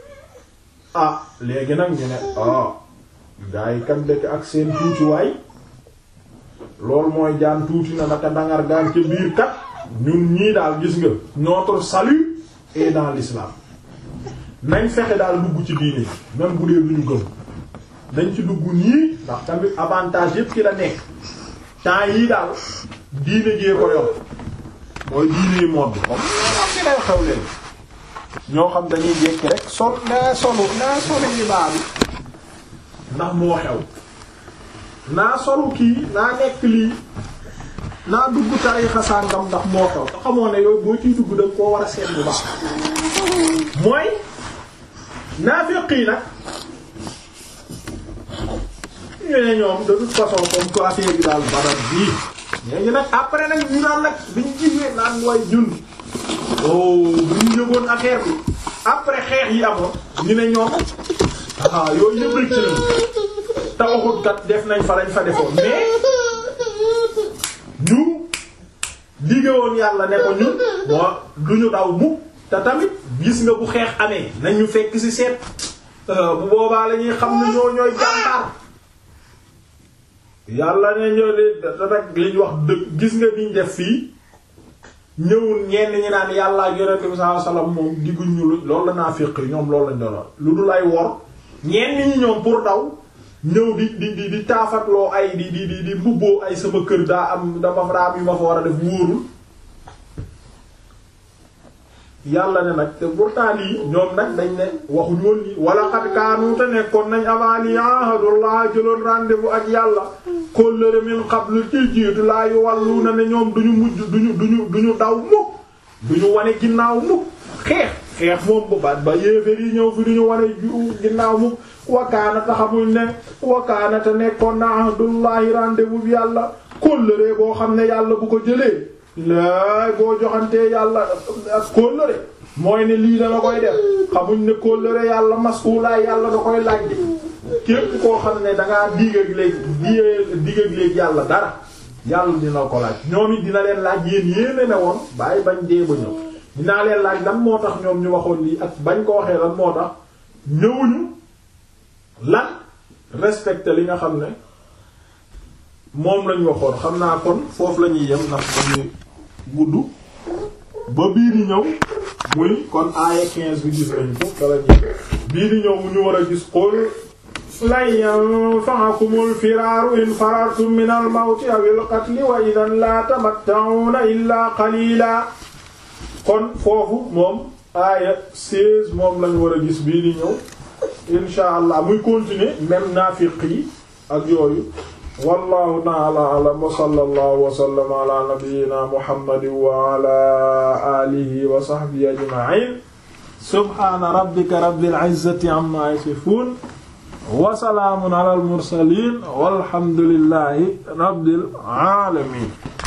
ah léegi nag ñu ne ah gaa yi kan dëkk ak seen tuutiwaay loolu mooy jaan tuuti na naka dangar gaan ca biir kat ñun ñii daal gis nga notre salut est dans l'islam nañ fexe daal dugg ci diine même bu dee lu ñu gëm nañ ci dugg nii ndax tamit avantage yépp ci la nekk temps yii daal diine jee ko yor mooy diine yi moom comme ñoo xam ne day xew leen ñoo xam dañuy jekki rek sol naa solu naa solu ñi baa bi ndax moo xew naa solu kii naa nekk lii naa dugg tariixa sàngam ndax moo xew te xamoo ne yooyu boo ciy dugg danga koo war a seet bu baax mooy naafiq yi nag ñu ne ñoom de toute façon comme que affaire bi daal barat bii léegi nag après nag ñu naan nag biñ gisee naan way ñun oh buñ yëgoon affaire bi après xeex yi amoon ñu ne ñoom ah yooyu yëpp rek ci lañ te waxut kat def nañ fa lañ fa defoon mais ñu digge woon yàlla ne ko ñun moo du ñu daw mukk te tamit gis nga bu xeex amee nañ ñu fekk ci seet bu boobaa la ñuy xam ne ñoo ñooy jàmbaar yàlla ne ñoo de rek liñ wax dëgg gis nga niñ def fii ñëwul ñenn ñi naan yàlla ak yonent bi sallallahu alayhi wasallam moom digguñ ñu lu loolu la naa féq ñoom loolu lañ doon lu dul ay wor ñenn ñi ñoom pour daw ñëw di di di di taafatloo ay di di di di mbubboo ay sama kër daa am dama daa am yu ma fa war a def wóorul yàlla ne nag te pourtant lii ñoom nag dañ ne waxuñu woon lii wala xat kaanu te nekkoon nañ avant lii ahadullah jëloon rendez-vous ak yàlla kóllëre min qablu ci jiitu laa yu wàllu na ne ñoom duñu mujj duñu duñu duñu daw mukk duñu wane ginnaaw mukk xeex xeex moom bu baat ba yéeféer yi ñëw fi duñu wane ginnaaw mukk wakaana ta xamuñ ne wakaana te nekkoon na ahdullahi rendez-vous bi yàlla kóllëre boo xam ne yàlla bu ko jëlee laay boo joxantee yàlla ak kóllëre mooy ne lii dama koy def xamuñ ne kóllëre yàlla masulaay yàlla da koy laaj de képp koo xam ne dangaa digg ak léegi digg ak léegi yàlla dara yàlla dina ko laaj ñoom it dina leen laaj yéen yéene ne woon bàyyi bañ dee ba ñëw dinaa leen laaj lan moo tax ñoom ñu waxoon lii ak bañ ko waxee lan moo tax ñëwuñu lan respecté li nga xam ne moom lañ waxoon xam naa kon foofu la ñuy yem ndax dañuy gudd ba bii di ñëw muy kon aaya 15 bi gis nañ ko kala ñi bii di ñëw mu ñu war a gis qul lan yanfa'akumul firaaru in farartum minal mawti awil qatli wa idan la tamatta'una illa qalila kon foofu moom aaya 16 moom lañ war a gis bii di ñëw insha allah muy continuer même naafiq yi ak yooyu wallahu ta'ala a'lam wa sallallahu wa sallama ala nabiyyina muhammadin wa ala alihi wa sahbihi ajma'in subhana rabbika rabbil izzati amma yasifun wa salaamun ala al mursalin walhamdulillahi rabbil alamin